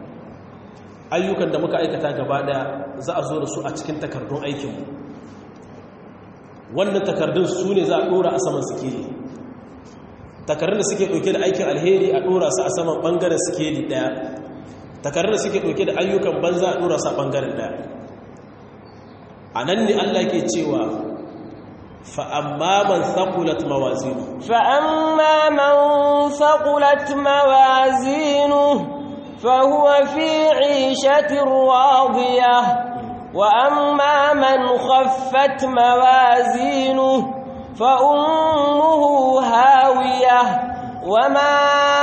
ayyukan da muka aikata gaba daya za a zo da su a cikin takardun aikinmu wannan takardun su ne za a dora a saman sikeli takardun da suke ɗauke da aikin alheri a dora su a saman ɓangaren sikeli ɗaya takardun da suke ɗauke da ayyukan banza a dora su a ɓangaren ɗaya a nan ne allah ke cewa fa'amma man saƙulat mawazinu فأما من ثقلت موازينه فهو في عيشة راضية وأما من خفت موازينه فأمه هاوية وما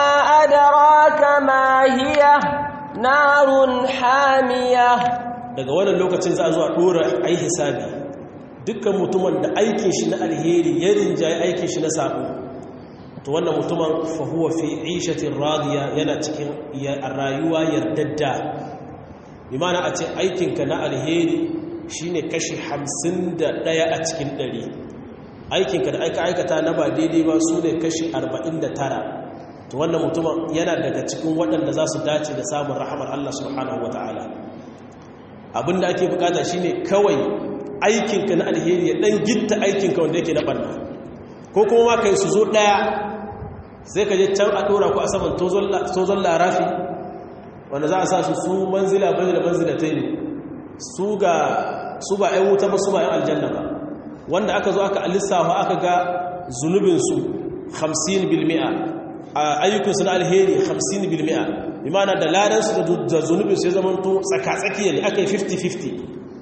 أدراك ما هي نار حامية daga wannan lokacin za a zo a ɗora ai hisabi dukkan mutumin da aikin shi na alheri ya rinjaye aikin shi na sabo to wannan mutumin fahuwa fi ishatin radiya yana cikin rayuwa yardadda imana a ce aikinka na alheri shine kashi hamsin da ɗaya a cikin ɗari aikinka da aika aikata na ba daidai ba su ne kashi arba'in da tara to wannan mutumin yana daga cikin waɗanda za su dace da samun rahamar Allah subhanahu wa ta'ala abinda ake bukata shine kawai aikinka na alheri ya ɗan gitta aikinka wanda yake na ɓanna ko kuma ma kai su zo ɗaya sai ka je can a ɗora ku a saman tozon larafi wanda za a sa su su manzila manzila manzila ta ne su ga su ba ‘yan wuta ba su ba ‘yan aljanna ba wanda aka zo aka alisawa aka ga zunubinsu 50 bilmi'a a ayyukansu na alheri 50 bilmi'a imana da ladansu da zunubinsu ya zama to tsaka-tsakiya ne aka yi 50-50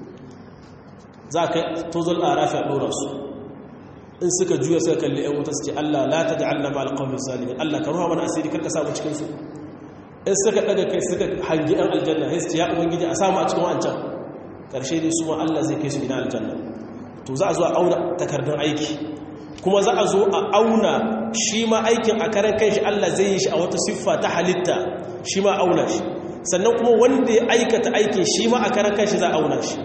za ka tozon larafi a ɗora su in suka juya suka kalli ‘yan wuta su ce Allah la ta ja'alna ma alƙawmin zalimin Allah ka ruwa mana asiri karka samu cikinsu in suka daga kai suka hangi ɗan aljanna sai su ya ubangiji a samu a cikin wancan ƙarshe dai su ma Allah zai kai su gidan aljanna to za a zo a auna takardun aiki kuma za a zo a auna shi ma aikin a karan kai shi Allah zai yi shi a wata siffa ta halitta shi ma auna shi sannan kuma wanda ya aikata aikin shi ma a karan kai shi za a auna shi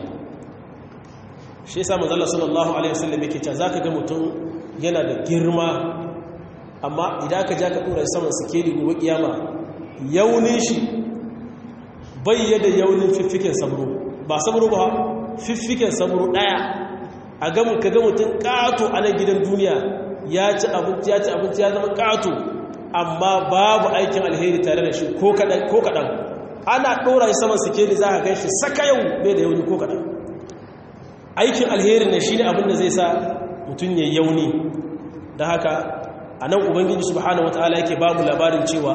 shi yasa manzala sallallahu alaihi wasallam yake cewa zaka ga mutum yana da girma amma idan ka ja ka dora saman sikeli gobe kiyama yaunin shi bayyada yaunin fiffiken sabro ba sabro ba fiffiken sabro daya a ga ka ga mutum kato a nan gidan duniya ya ci abinci ya ci abinci ya zama kato amma babu aikin alheri tare da shi ko kadan ko kadan ana dora shi saman sikeli za ka gan shi saka yau bai da yauni ko kadan aikin alherin ne shine abin da zai sa mutum ya yauni da haka anan ubangiji subhanahu wataala yake babu labarin cewa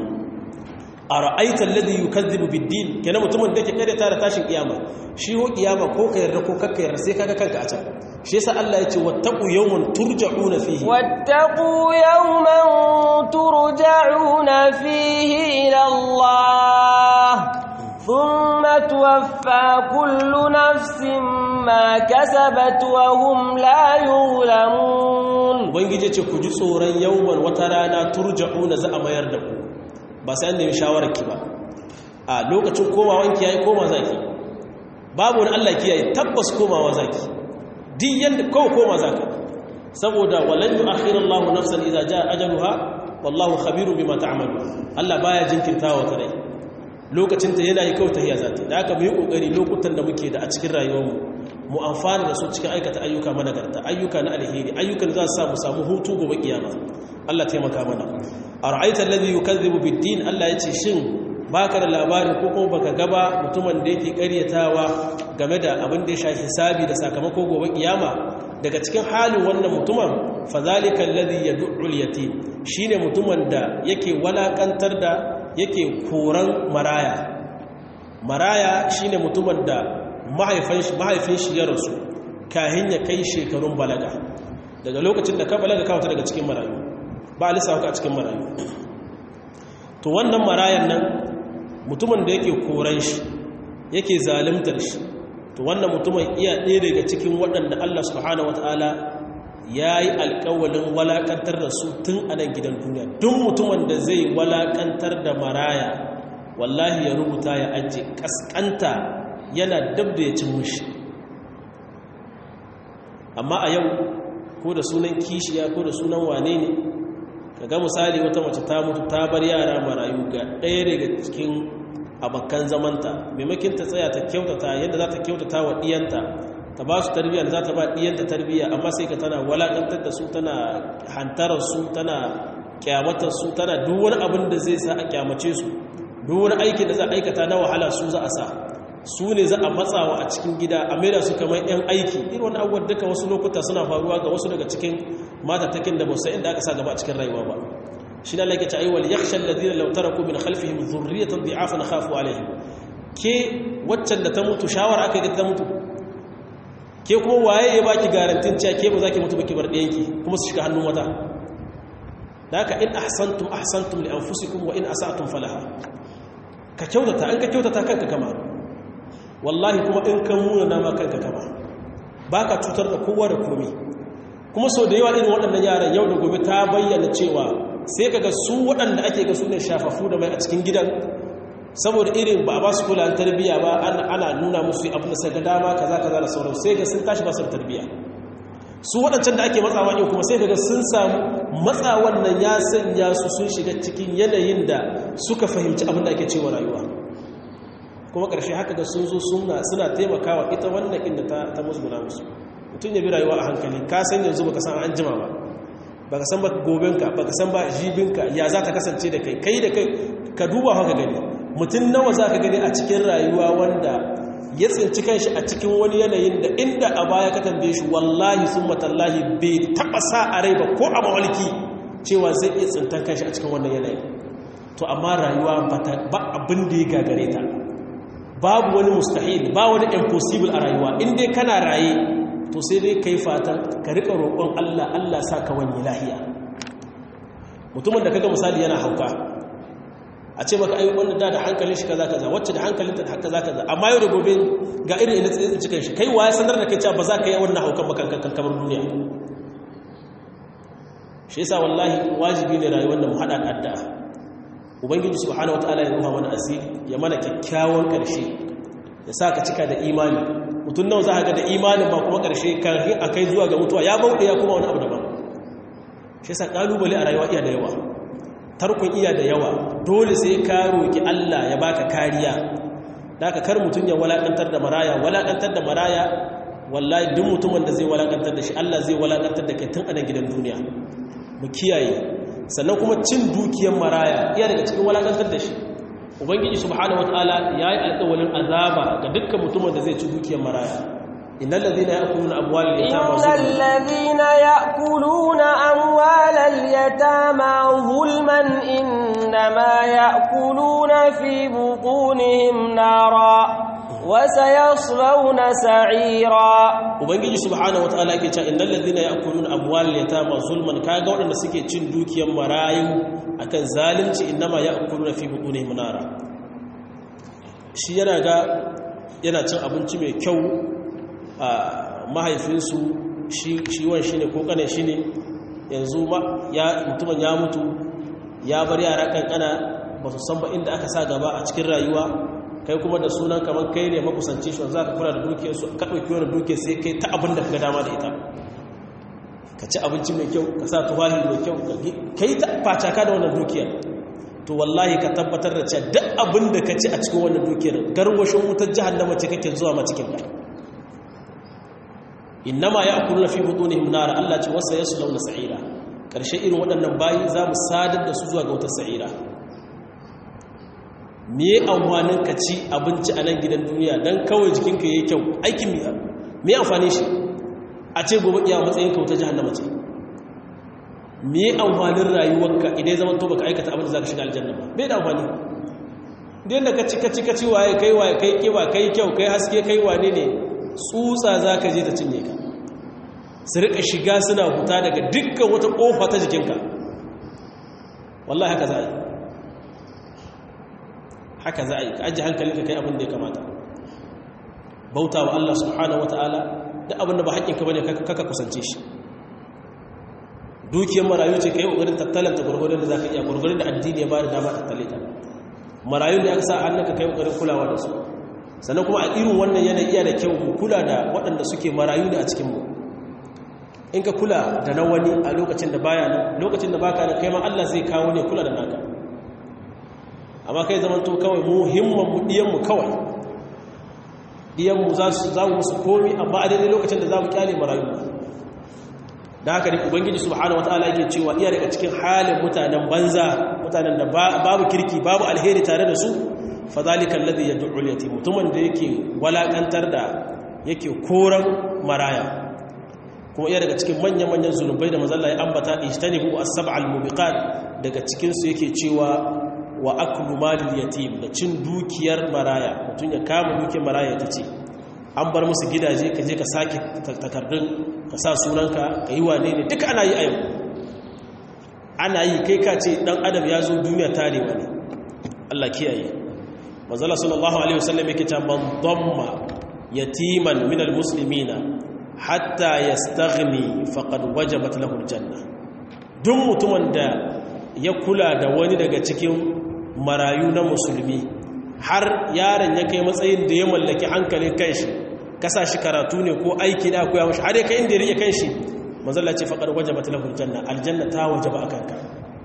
ara'aita alladhi yukazzibu bid-din kenan mutumin da yake kare tare tashin kiyama shi ho kiyama ko ka yarda ko kakka yarda sai kaga kanka a can shi yasa Allah ya ce wattaqu yawman turja'una fihi wattaqu yawman turja'una fihi ila Allah ثم توفى كل نفس ما كسبت وهم لا يظلمون ubangije ce ku ji tsoron yawman wata rana turja'una za a mayar da ku ba sai an nemi shawarar ki ba a lokacin komawan ki yayi koma zaki babu wani Allah ki yayi tabbas komawa zaki duk yanda ko koma zaka saboda walan yu'akhiru Allahu nafsan idza jaa ajaluha wallahu khabirun bima ta'malu Allah baya jinkirtawa ta rai lokacin ta yana yi kauta hiya zata da aka mu yi kokari lokutan da muke da a cikin rayuwarmu mu amfana da su cikin aikata ayyuka managarta ayyuka na alheri ayyukan za su samu samu hutu gobe kiyama Allah taimaka mana ara'aita alladhi yukazzibu bid-din Allah yace shin baka da labarin ko kuma baka gaba mutumin da yake ƙaryatawa game da abin da ya shafi hisabi da sakamako gobe kiyama daga cikin halin wannan mutumin fadhalika alladhi yad'u al-yatim shine mutumin da yake walakantar da yake koran maraya maraya shine mutumin da mahaifin shi ya rasu kahin ya kai shekarun balaga daga lokacin da ka balaga kawata daga cikin marayu ba a lissafa a cikin marayu to wannan marayan nan mutumin da yake koran shi yake zalimtar shi to wannan mutumin iya ɗaya daga cikin waɗanda Allah subhanahu wataala ya yi alƙawalin walaƙantar da su tun a nan gidan duniya duk mutumin da zai walaƙantar da maraya wallahi ya rubuta ya ajiye ƙasƙanta yana dab da ya cin mushi amma a yau ko da sunan kishiya ko da sunan wane ne ka ga misali wata mace ta mutu ta bar yara marayu ga ɗaya daga cikin abokan zamanta maimakin ta tsaya ta kyautata yadda za ta kyautata wa ɗiyanta ta ba su tarbiyya da za ta ba ɗiyanta tarbiyya amma sai ka tana walaƙantar da su tana hantarar su tana kyamatar su tana duk wani abin da zai sa a kyamace su duk wani aikin da za a aikata na wahala su za a sa su ne za a matsawa a cikin gida a maida su kamar 'yan aiki irin wani abubuwan duka wasu lokuta suna faruwa ga wasu daga cikin matatakin da musa inda aka sa gaba a cikin rayuwa ba shi na lake ta'ayi wal yakhsha alladhina law taraku min khalfihim dhurriyatan dhi'afan khafu alaihim ke waccan da ta mutu shawara aka ga ta mutu ke kuma waye ya baki garantin cewa ke ba za ki mutu ba ki bar ɗayanki kuma su shiga hannun wata da haka in ahsantum ahsantum li anfusikum wa in asa'tum falaha ka kyautata an ka kyautata kanka kama wallahi kuma in kan muna nama kanka kama ba ka cutar da kowa da komi kuma sau da yawa irin waɗannan yaran yau da gobe ta bayyana cewa sai kaga su waɗanda ake ga su ne shafafu da mai a cikin gidan saboda irin ba a ba su kula tarbiyya ba ana nuna musu abin da saka dama kaza kaza da sauran sai ga sun tashi ba su da tarbiyya su waɗancan da ake matsawa yau kuma sai daga sun samu matsawan nan ya sanya su sun shiga cikin yanayin da suka fahimci abin da ake cewa rayuwa kuma ƙarshe haka ga sun zo suna taimakawa ita wannan inda ta musguna musu mutum ya bi rayuwa a hankali ka san yanzu baka san an jima ba baka san ba gobenka baka san ba jibinka ya za ta kasance da kai kai da kai ka duba haka gani mutum nawa za ka gani a cikin rayuwa wanda ya tsinci kanshi a cikin wani yanayin da inda a baya ka tambaye shi wallahi sun matallahi bai taɓa sa a rai ba ko a mawalki cewa zai iya tsintan kanshi a cikin wannan yanayin to amma rayuwa ba abin da ya gagare ta babu wani mustahil ba wani impossible a rayuwa in dai kana raye to sai dai kai fatan ka rika roƙon Allah Allah sa ka wani lahiya mutumin da kaga misali yana hauka a ce maka ai wanda da da hankalin shi kaza kaza wacce da hankalin ta kaza kaza amma yau da gobe ga irin ina tsaye cikin shi kai waye sanar da kai cewa ba za ka yi wannan haukan ba kankan kamar duniya shi yasa wallahi wajibi ne rayuwar da mu hada da addu'a ubangiji subhanahu wataala ya ruha mana asiri ya mana kyakkyawan karshe ya sa ka cika da imani mutum nawa za ka ga da imanin ba kuma karshe kafin a kai zuwa ga mutuwa ya bauɗe ya kuma wani abu daban shi yasa kalubale a rayuwa iya da yawa tarkon iya da yawa dole sai ka roki Allah ya baka kariya da ka kar mutum ya walakantar da maraya walakantar da maraya wallahi duk mutumin da zai walakantar da shi Allah zai walakantar da kai tun a nan gidan duniya mu kiyaye sannan kuma cin dukiyar maraya iya daga cikin walakantar da shi ubangiji subhanahu wataala yayi alƙawarin azaba ga dukkan mutumin da zai ci dukiyar maraya innal ladhina ya'kuluna amwalal yatama innal ladhina ya'kuluna amwalal yatama zulman innama ya'kuluna fi butunihim nara وسيصلون سعيرا ubangiji subhanahu wataala yake cewa innal ladhina ya'kuluna amwalal yatama zulman kaga wadanda suke cin dukiyar marayu akan zalunci innama ya'kuluna fi butunihim nara shi yana ga yana cin abinci mai kyau a mahaifinsu shi shi shi ne ko kane shi ne yanzu ya mutumin ya mutu ya bar yara kankana ba su san ba inda aka sa gaba a cikin rayuwa kai kuma da sunan kamar kai ne makusanci shi za ka kula da dukiyarsu ka ɗauki wani dukiyar sai kai ta abin da ka dama da ita ka ci abinci mai kyau ka sa tufafi mai kyau ka yi ta facaka da wannan dukiyar to wallahi ka tabbatar da cewa duk abin da ka ci a cikin wannan dukiyar garwashin wutar jahannama ce kake zuwa ma cikin ka innama ya'kuluna fi butunihim nar Allah ce wasa yaslawna sa'ira karshe irin waɗannan bayi za mu sadar da su zuwa ga wutar sa'ira me amfanin ka ci abinci a nan gidan duniya don kawai jikinka ya yi kyau aikin miya me amfani shi a ce gobe iya matsayin ka wuta jihannama ce me amfanin rayuwarka idan zama to baka aikata abin da za ka shiga aljanna ba bai da amfani idan da ka ci ka ci ka ci waye kai waye kai kewa kai kyau kai haske kai wane ne tsutsa za ka je ta cinye ka su rika shiga suna huta daga dukkan wata kofa ta jikinka wallahi haka za a yi haka za a yi ka ajiye hankalinka kai abin da ya kamata bauta wa Allah subhanahu wa ta'ala da abin da ba haƙƙinka ba ne kaka kusance shi dukiyar marayu ce ka yi ƙoƙarin tattalanta gwargwadon da za ka iya gwargwadon da addini ya ba da dama tattale ta marayun da aka sa hannunka ka yi ƙoƙarin kulawa da su sannan kuma a irin wannan yanayi iya da kyau mu kula da waɗanda suke marayu da a cikinmu in ka kula da na wani a lokacin da baya nan lokacin da baka nan kai ma Allah zai kawo ne kula da naka amma kai zaman to kawai muhimman mu diyanmu kawai diyanmu za su za mu su komi amma a daidai lokacin da za mu kyale marayu da haka ne ubangiji subhanahu wataala yake cewa iya daga cikin halin mutanen banza mutanen da babu kirki babu alheri tare da su fa zalika alladhi yad'u al-yatim mutumin da yake walakantar da yake koran maraya kuma iya daga cikin manyan manyan zunubai da manzo Allah ya ambata ijtanibu as-sab'al mubiqat daga cikin su yake cewa wa aklu malil yatim da cin dukiyar maraya mutum ya kama dukiyar maraya ta ce an bar musu gidaje ka je ka sake takardun ka sa sunanka ka yi wane ne duka ana yi a yau ana yi kai ka ce dan adam ya zo duniya tarewa ne Allah kiyaye manzala sallallahu alaihi wasallam yake ta man damma yatiman min almuslimina hatta yastaghni faqad wajabat lahu aljanna duk mutumin da ya kula da wani daga cikin marayu na musulmi har yaron ya kai matsayin da ya mallaki hankalin kanshi kasa shi karatu ne ko aiki da koya mashi har ya kai inda ya rike kanshi manzalla ce faqad wajabat lahu aljanna aljanna ta wajaba akan ka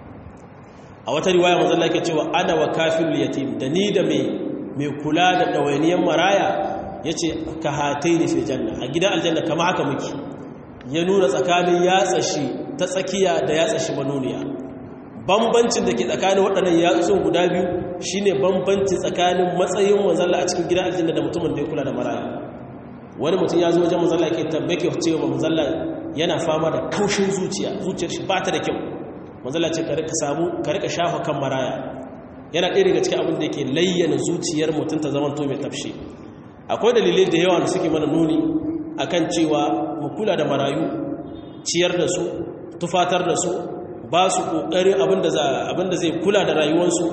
a wata riwaya manzalla yake cewa ana wa kafirul yatim da ni da mai mai kula da dawainiyan maraya yace ka hataini fi janna a gidan aljanna kama haka muke ya nuna tsakanin yatsa shi ta tsakiya da yatsa shi manuniya bambancin da ke tsakanin waɗannan yatsun guda biyu shine bambanci tsakanin matsayin manzalla a cikin gidan aljanna da mutumin da ya kula da maraya wani mutum ya zo wajen manzalla yake tabbake cewa manzalla yana fama da kaushin zuciya zuciyar shi ba ta da kyau manzalla ce ka rika samu ka rika shafa kan maraya yana ɗaya daga cikin abin da yake layyana zuciyar mutum ta zamanto mai tafshi akwai dalilai da yawa da suke mana nuni akan cewa mu kula da marayu ciyar da su tufatar da su ba su ƙoƙarin abinda zai kula da rayuwarsu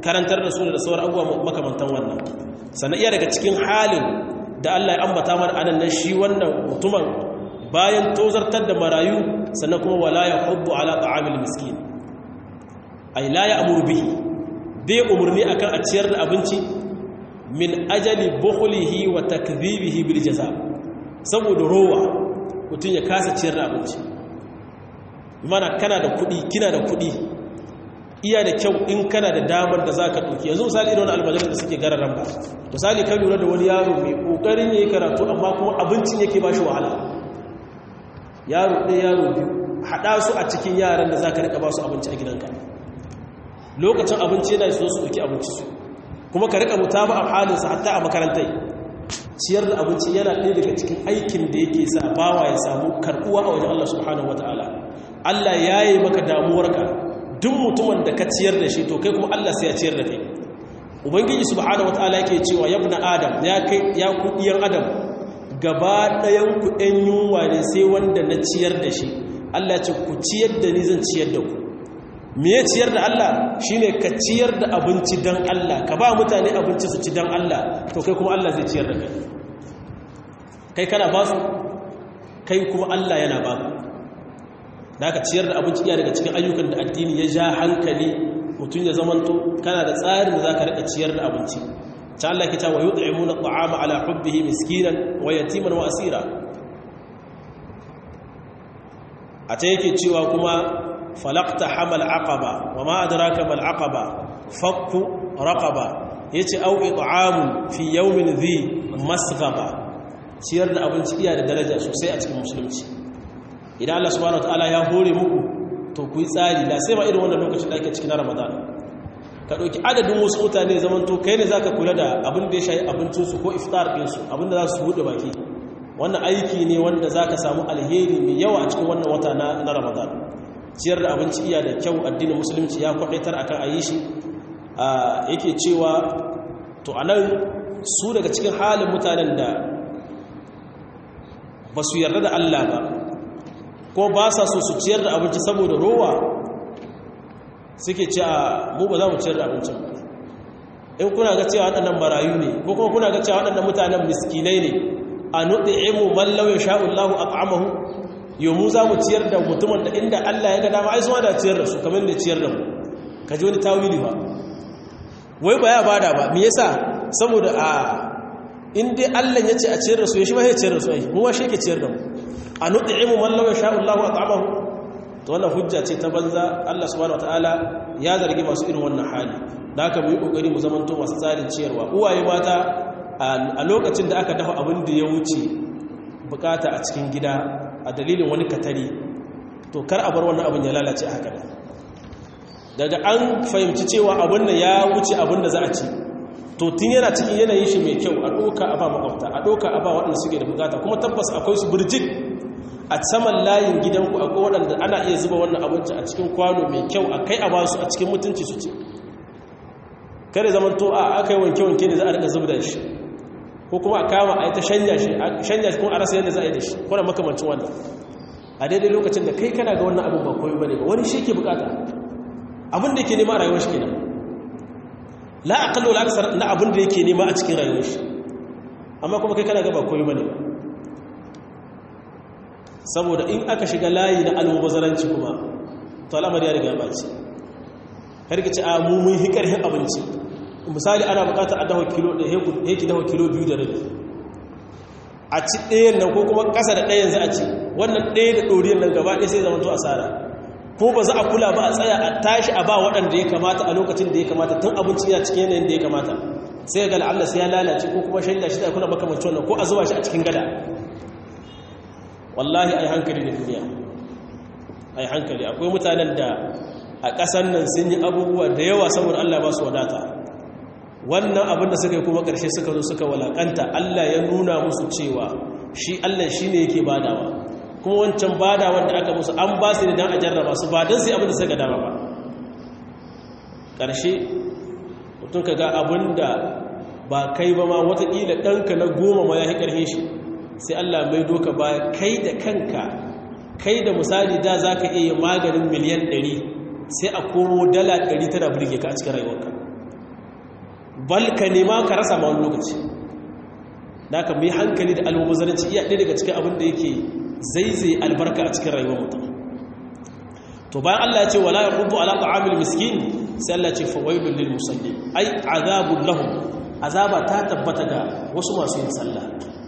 karantar da su da sauran abubuwa makamantan wannan sannan iya daga cikin halin da Allah ya ambata mana anan nan shi wannan mutumin bayan tozartar da marayu sannan kuma wala ya hubbu ala ta'amil miskin ay la ya'muru bihi bai umurni akan a ciyar da abinci min ajali bukhlihi wa takdhibihi bil jaza saboda rowa mutun ya kasa ciyar da abinci mana kana da kuɗi kina da kuɗi iya da kyau in kana da damar da za ka ɗauki yanzu misali irin almajirin da suke gararan ba misali kan lura da wani yaro mai ƙoƙarin ya yi karatu amma kuma abincin yake ba shi wahala yaro ɗaya yaro biyu haɗa su a cikin yaran da za ka riƙa ba su abinci a gidanka lokacin abinci yana so su ɗauki abinci su kuma ka riƙa mutu a halinsa hatta a makarantai ciyar da abinci yana ɗaya daga cikin aikin da yake sa bawa ya samu karɓuwa a wajen Allah subhanahu wataala Allah ya yi maka damuwarka duk mutumin da ka ciyar da shi to kai kuma Allah sai ya ciyar da kai ubangiji subhanahu wataala yake cewa ya ibn adam ya kai ya ku diyan adam gaba ɗayan ku ɗan yunwa ne sai wanda na ciyar da shi Allah ce ku ciyar da ni zan ciyar da ku me ya ciyar da Allah shine ka ciyar da abinci dan Allah ka ba mutane abinci su ci dan Allah to kai kuma Allah zai ciyar da kai kai kana ba su kai kuma Allah yana ba ku da aka ciyar da abinci iya daga cikin ayyukan da addini ya ja hankali mutum ya zamanto kana da tsarin da za ka rika ciyar da abinci ta Allah ke cewa yut'imuna at'ama ala hubbihi miskinan wa yatiman wa asira a ta yake cewa kuma falaqta hamal aqaba wa ma adraka mal aqaba fakku raqaba yace au it'amun fi yawmin dhi masghaba ciyar da abinci iya da daraja sosai a cikin musulunci idan Allah subhanahu wataala ya hore muku to ku yi tsari da sai ma irin wannan lokacin da ake cikin Ramadan ka dauki adadin wasu mutane zaman to kai ne zaka kula da abin da ya shayi abincin su ko iftar din su abin da za su bude baki wannan aiki ne wanda zaka samu alheri mai yawa a cikin wannan wata na, na Ramadan ciyar da abinci iya da kyau addinin musulunci ya kwadaitar akan ayi shi yake cewa to anan su daga cikin halin mutanen da ba su yarda da Allah ba ko ba sa so su ciyar da abinci saboda rowa suke ce a mu ba za mu ciyar da abincin in kuna ga cewa waɗannan marayu ne ko kuma kuna ga cewa waɗannan mutanen miskinai ne a nuɗi'imu mallau ya sha'ullahu a ƙa'amahu yau mu za mu ciyar da mutumin da inda Allah ya ga dama ai suma da ciyar da su kamar da ciyar da mu ka ji wani tawili ba wai ba ya bada ba me yasa saboda a in dai Allah ya ce a ciyar da su ya shi ma ya ciyar da su ai mu ma shi yake ciyar da mu a nuɗi'imu mallau ya sha'ullahu a ƙa'amahu to wannan hujja ce ta banza Allah subhanahu wataala ya zargi masu irin wannan hali da haka mu yi kokari mu zamanto masu tsarin ciyarwa uwaye mata a lokacin da aka dafa abin da ya wuce bukata a cikin gida a dalilin wani katari to kar a bar wannan abin ya lalace haka da daga an fahimci cewa abin da ya wuce abin da za a ci to tun yana cikin yanayin shi mai kyau a ɗoka a ba makwabta a ɗoka a ba waɗanda suke da bukata kuma tabbas akwai su birjik a saman layin gidanku akwai waɗanda ana iya zuba wannan abinci a cikin kwano mai kyau a kai a ba su a cikin mutunci su ce kare zaman to a aka yi wanke-wanke ne za a rika zuba da shi ko kuma a kama a yi ta shanya shi shanya shi kuma a rasa yadda za a yi da shi kuna makamancin wannan a daidai lokacin da kai kana ga wannan abin ba koyi ba ne ba wani shi ke bukata abin da yake nema a rayuwar shi kenan la aqallu la aksar na abin da yake nema a cikin rayuwar shi amma kuma kai kana ga ba koyi ba ne ba saboda in aka shiga layi na almubazaranci kuma to al'amari ya riga ya baci karki ci a mummun hikarhin abinci misali ana bukatar a dawa kilo da heki dawa kilo biyu da rabi a ci ɗayan nan ko kuma ƙasa da ɗayan za a ci wannan ɗaya da ɗoriyar nan gaba ɗaya sai zama to asara ko ba za a kula ba a tsaya a tashi a ba waɗanda ya kamata a lokacin da ya kamata tun abinci ya cikin yanayin da ya kamata sai ga la'alla sai ya lalace ko kuma shanya shi da kuna makamancin wannan ko a zuba shi a cikin gada wallahi ai hankali da duniya ai hankali akwai mutanen da a ƙasan nan sun yi abubuwa da yawa saboda Allah ba su wadata wannan abin da suka yi kuma ƙarshe suka zo suka walakanta Allah ya nuna musu cewa shi Allah shi ne yake badawa kuma wancan badawa da aka musu an ba su ne don a jarraba su ba don su abin da suka dama ba ƙarshe mutum ka ga abin da ba kai ba ma watakila ɗanka na goma ma ya yi ƙarfin shi sai Allah mai doka baya kai da kanka kai da misali da za ka iya maganin miliyan 100 sai a komo dala 100 tana burge ka a cikin rayuwarka bal ka nema ka rasa ma wani lokaci da aka mai hankali da almubazzaranci iya ɗaya daga cikin abin da yake zaizai albarka a cikin rayuwar mutum to bayan Allah ya ce wala yaqubu ala ta'amil miskin sai Allah ya ce fawailul lil musallin ai azabul lahum azaba ta tabbata ga wasu masu yin sallah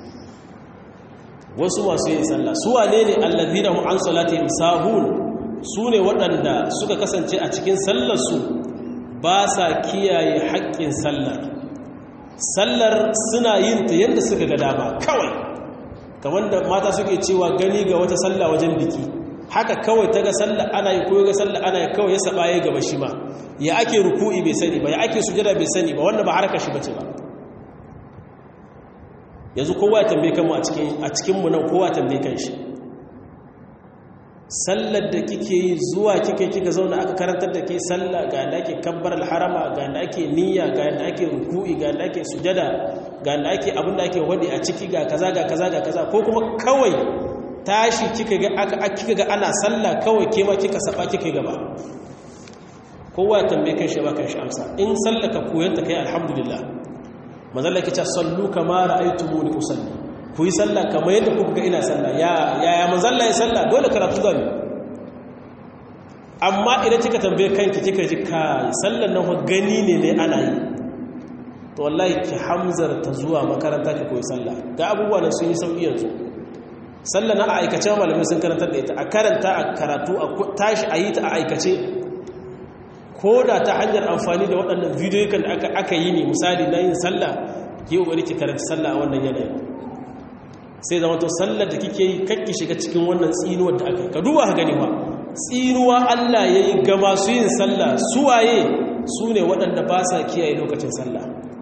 wasu masu yin sallah su wane ne allazina hum an salatihim sahun su ne waɗanda suka kasance a cikin sallar su ba sa kiyaye haƙƙin sallar sallar suna yin ta yadda suka ga dama kawai kamar da mata suke cewa gani ga wata sallah wajen biki haka kawai ta ga sallah ana yi koyo ga sallah ana yi kawai ya saba ya gaba shi ma ya ake ruku'i bai sani ba ya ake sujada bai sani ba wannan ba harkar shi bace ba yanzu kowa ya tambaye kanmu a cikin a cikin mu nan kowa tambaye kan shi sallar da kike yi zuwa kike kika zauna aka karantar da ke sallah ga yadda ake kabbar alharama ga yadda ake niyya ga yadda ake ruku'i ga yadda ake sujada ga yadda ake abin da ake wadi a ciki ga kaza ga kaza ga kaza ko kuma kawai tashi kika ga aka kika ga ana sallah kawai ke ma kika saba kika gaba kowa tambaye kan shi ba kan shi amsa in sallaka koyanta kai alhamdulillah manzalla kice sallu kama ra'aytumuni usalli ku yi sallah kamar yadda kuka ga ina sallah ya ya manzalla ya sallah dole karatu zan amma idan kika tambaye kanki kika ji kai sallan nan gani ne ne ana yi to wallahi ki hamzar ta zuwa makaranta ki koyi sallah ga abubuwa nan sun yi sauki yanzu sallah na a aikace malamai sun karantar da ita a karanta a karatu a tashi a yi ta a aikace ko da ta hanyar amfani da waɗannan bidiyoyin da aka yi ne misali na yin sallah ki yi ki karanta sallah a wannan yanayi sai zama to sallar da kike yi kakki shiga cikin wannan tsinuwar da aka yi ka duba ka gani ba tsinuwa Allah ya yi ga masu yin sallah suwaye su ne waɗanda ba sa kiyaye lokacin sallah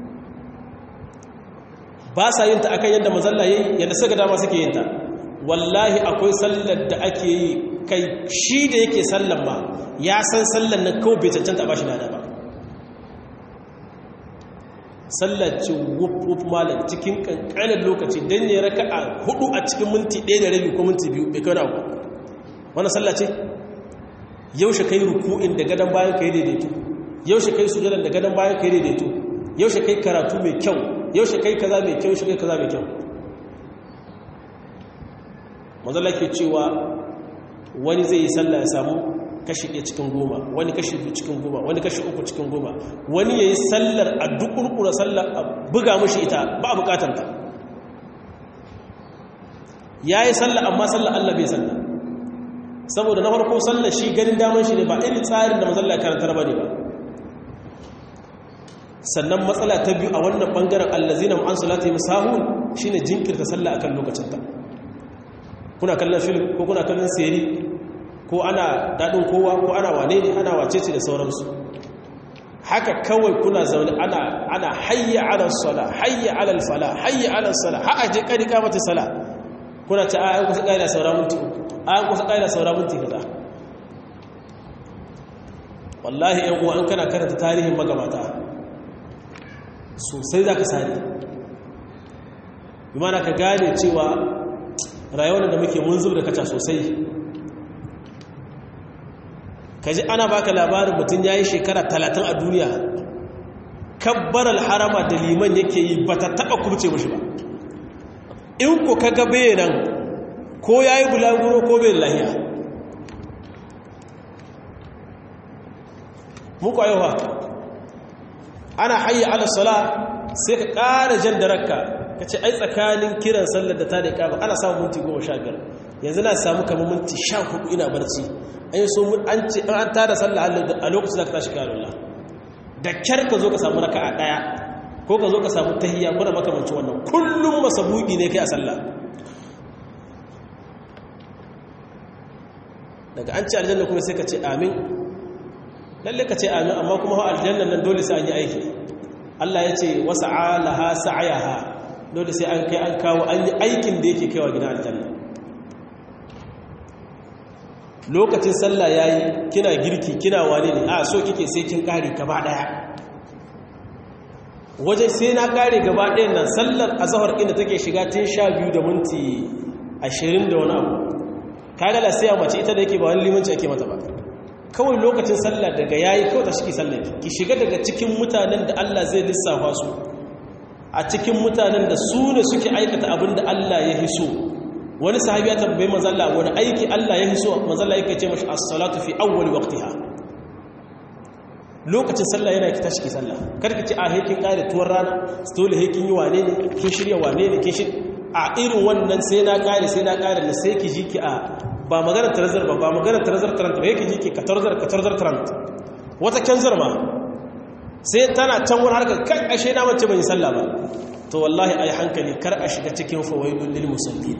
ba sa yin ta akan yadda mazalla ya yi yadda suka dama suke yin ta wallahi akwai sallar da ake yi kai shi da yake sallar ma ya san sallar na kawai bai cancanta ba shi nada ba sallar ce wuf malam cikin kankanin lokaci don ne raka a hudu a cikin minti ɗaya da rabi ko minti biyu bai kawo ku wani sallar ce yaushe kai ruku'in da gadon bayan ka yi daidaito yaushe kai sujadan da gadon bayan ka yi daidaito yaushe kai karatu mai kyau yaushe kai kaza mai kyau yaushe kai kaza mai kyau mazala ke cewa wani zai yi sallah ya samu kashi ɗaya cikin goma wani kashi biyu cikin goma wani kashi uku cikin goma wani ya yi sallar a dukurkura sallar a buga mashi ita ba a bukatanta ya yi sallar amma sallar allah bai sallar saboda na farko sallar shi ganin damar shi ne ba irin tsarin da mazalla karantar ba ne ba sannan matsala ta biyu a wannan ɓangaren allazina an salata yi musahun shi ne jinkirta sallah akan lokacinta kuna kallon film ko kuna kallon seri ko ana daɗin kowa ko ana wane ne ana wacece da sauransu haka kawai kuna zaune ana ana hayya ala sala hayya ala fala hayya ala sala ha aje kari kamata sala kuna ta ayan kusa kaida saura minti ayan kusa kaida saura minti kaza wallahi ɗan uwa in kana karanta tarihin magabata sosai zaka sani bi mana ka gane cewa rayuwar da muke mun zub da kaca sosai ka ji ana baka labarin mutum ya yi shekara talatin a duniya kabbar alharama da liman yake yi ba ta taɓa kubce mashi ba in ku ka gabe nan ko ya yi bulaguro ko bai lahiya muku ayyuwa ana hayya ala sala sai ka ƙara jan da rakka ka ce ai tsakanin kiran sallar da ta da ikama ana samun minti goma sha biyar yanzu na samu kamar minti sha hudu ina barci an yi so an ce an tada sallar a lokacin da ka tashi kayan Allah da kyar ka zo ka samu raka a ɗaya ko ka zo ka samu tahiyya kuna makamanci wannan kullum masabuki ne kai a sallah daga an ce aljanna kuma sai ka ce amin lalle ka ce amin amma kuma aljanna nan dole sai an yi aiki Allah ya ce wasa alaha sa'ayaha dole sai an kai an kawo an yi aikin da yake kaiwa gidan aljanna lokacin sallah yayi kina girki kina wane ne a so kike sai kin kare gaba daya waje sai na kare gaba ɗayan nan sallar azhar inda take shiga tun 12 da minti 20 da wani abu kaga la sai mace ita da yake ba wani limanci ake mata ba kawai lokacin sallah daga yayi kawai ta shi sallah ki shiga daga cikin mutanen da Allah zai lissafa su a cikin mutanen da su ne suke aikata abin da Allah ya hiso wani sahabi ya tambaye mazalla wani aiki Allah ya hiso mazalla yake ce mashi as-salatu fi awwal waqtiha lokacin sallah yana ki tashi ki sallah kada ki ce a hekin kare tuwar rana dole hekin yi wane ne kin shirya wane ne kin shirya a irin wannan sai na kare sai na kare ne sai ki ji ki a ba magana tarazar ba ba magana tarazar tarant ba yake ji ki katarzar katarzar tarant wata kyanzar ma sai tana can wani harkar kai ashe na mace ban yi sallah ba to wallahi ai hankali kar a shiga cikin fawaidul lil musallin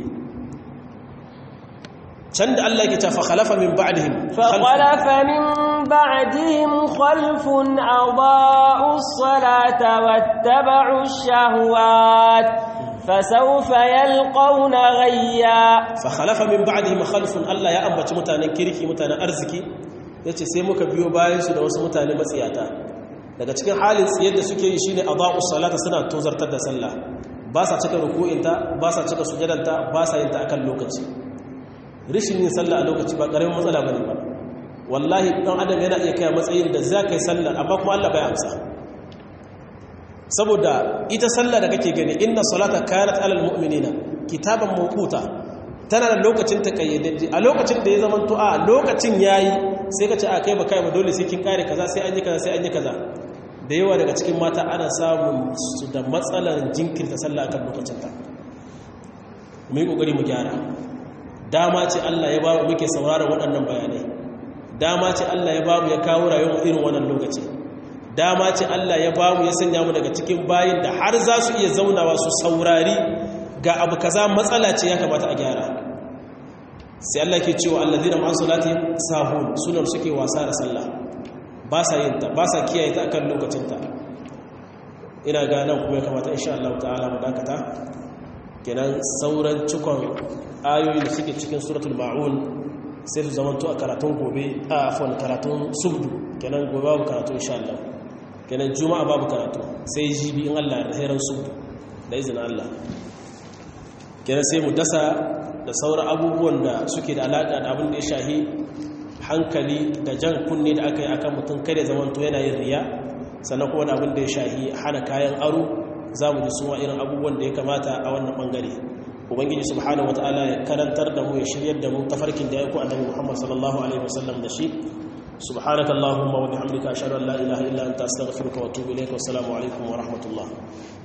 can da Allah yake ta fa khalafa min ba'dihim fa khalafa min ba'dihim khalfun adaa'u as-salata wattaba'u ash-shahawat fasawfa yalqawna ghayya fa khalafa min ba'dihim khalfun Allah ya ambaci mutanen kirki mutanen arziki yace sai muka biyo bayan su da wasu mutane matsiyata daga cikin halin tsiyar da suke yi shine adaa'u as-salata suna tozartar da sallah ba sa cika ruku'inta ba sa cika sujadanta ba sa yin ta akan lokaci rishin yin sallah a lokaci ba ƙaramin matsala ba ne ba wallahi ɗan adam yana iya kai matsayin da za ka yi sallah amma kuma allah bai amsa saboda ita sallah da kake gani inna salata kanat alal mu'minina kitaban mawquta tana da lokacin ta kayyadajje a lokacin da ya zama to a lokacin yayi sai ka ce a kai ba kai ba dole sai kin kare kaza sai an yi kaza sai an yi kaza da yawa daga cikin mata ana samun su da matsalar jinkirta sallah akan lokacin ta mu yi kokari mu gyara dama ce Allah ya bamu muke sauraron waɗannan bayanai dama ce Allah ya bamu ya kawo rayuwar irin wannan lokaci dama ce Allah ya bamu ya sanya mu daga cikin bayin da har za su iya zaunawa su saurari ga abu kaza matsala ce ya kamata a gyara sai Allah ke cewa allazina ma'an salati sahun sunan suke wasa da sallah ba sa yin ta ba sa kiyaye ta akan lokacin ta ina ga nan kuma ya kamata insha Allah ta'ala mu dakata kenan sauran cikon ayoyi da suke cikin suratul ma'un sai su zamanto a karatun gobe a afon karatun subdu kenan gobe babu karatu insha Allah kenan juma'a babu karatu sai jibi in Allah da hairan subdu da izinin Allah kenan sai mu dasa da sauran abubuwan da suke da alaƙa da abin da ya shahi hankali da jan kunne da aka yi akan mutum kada zamanto yana yin riya sannan kuma da abin da ya shahi hana kayan aro za mu ji suma irin abubuwan da ya kamata a wannan bangare ubangiji subhanahu wataala ya karantar da mu ya shiryar da mu tafarkin da ya ku annabi Muhammad sallallahu alaihi wasallam da shi subhanaka allahumma wa bihamdika ashhadu an la ilaha illa anta astaghfiruka wa atubu ilaik wa assalamu alaikum wa rahmatullah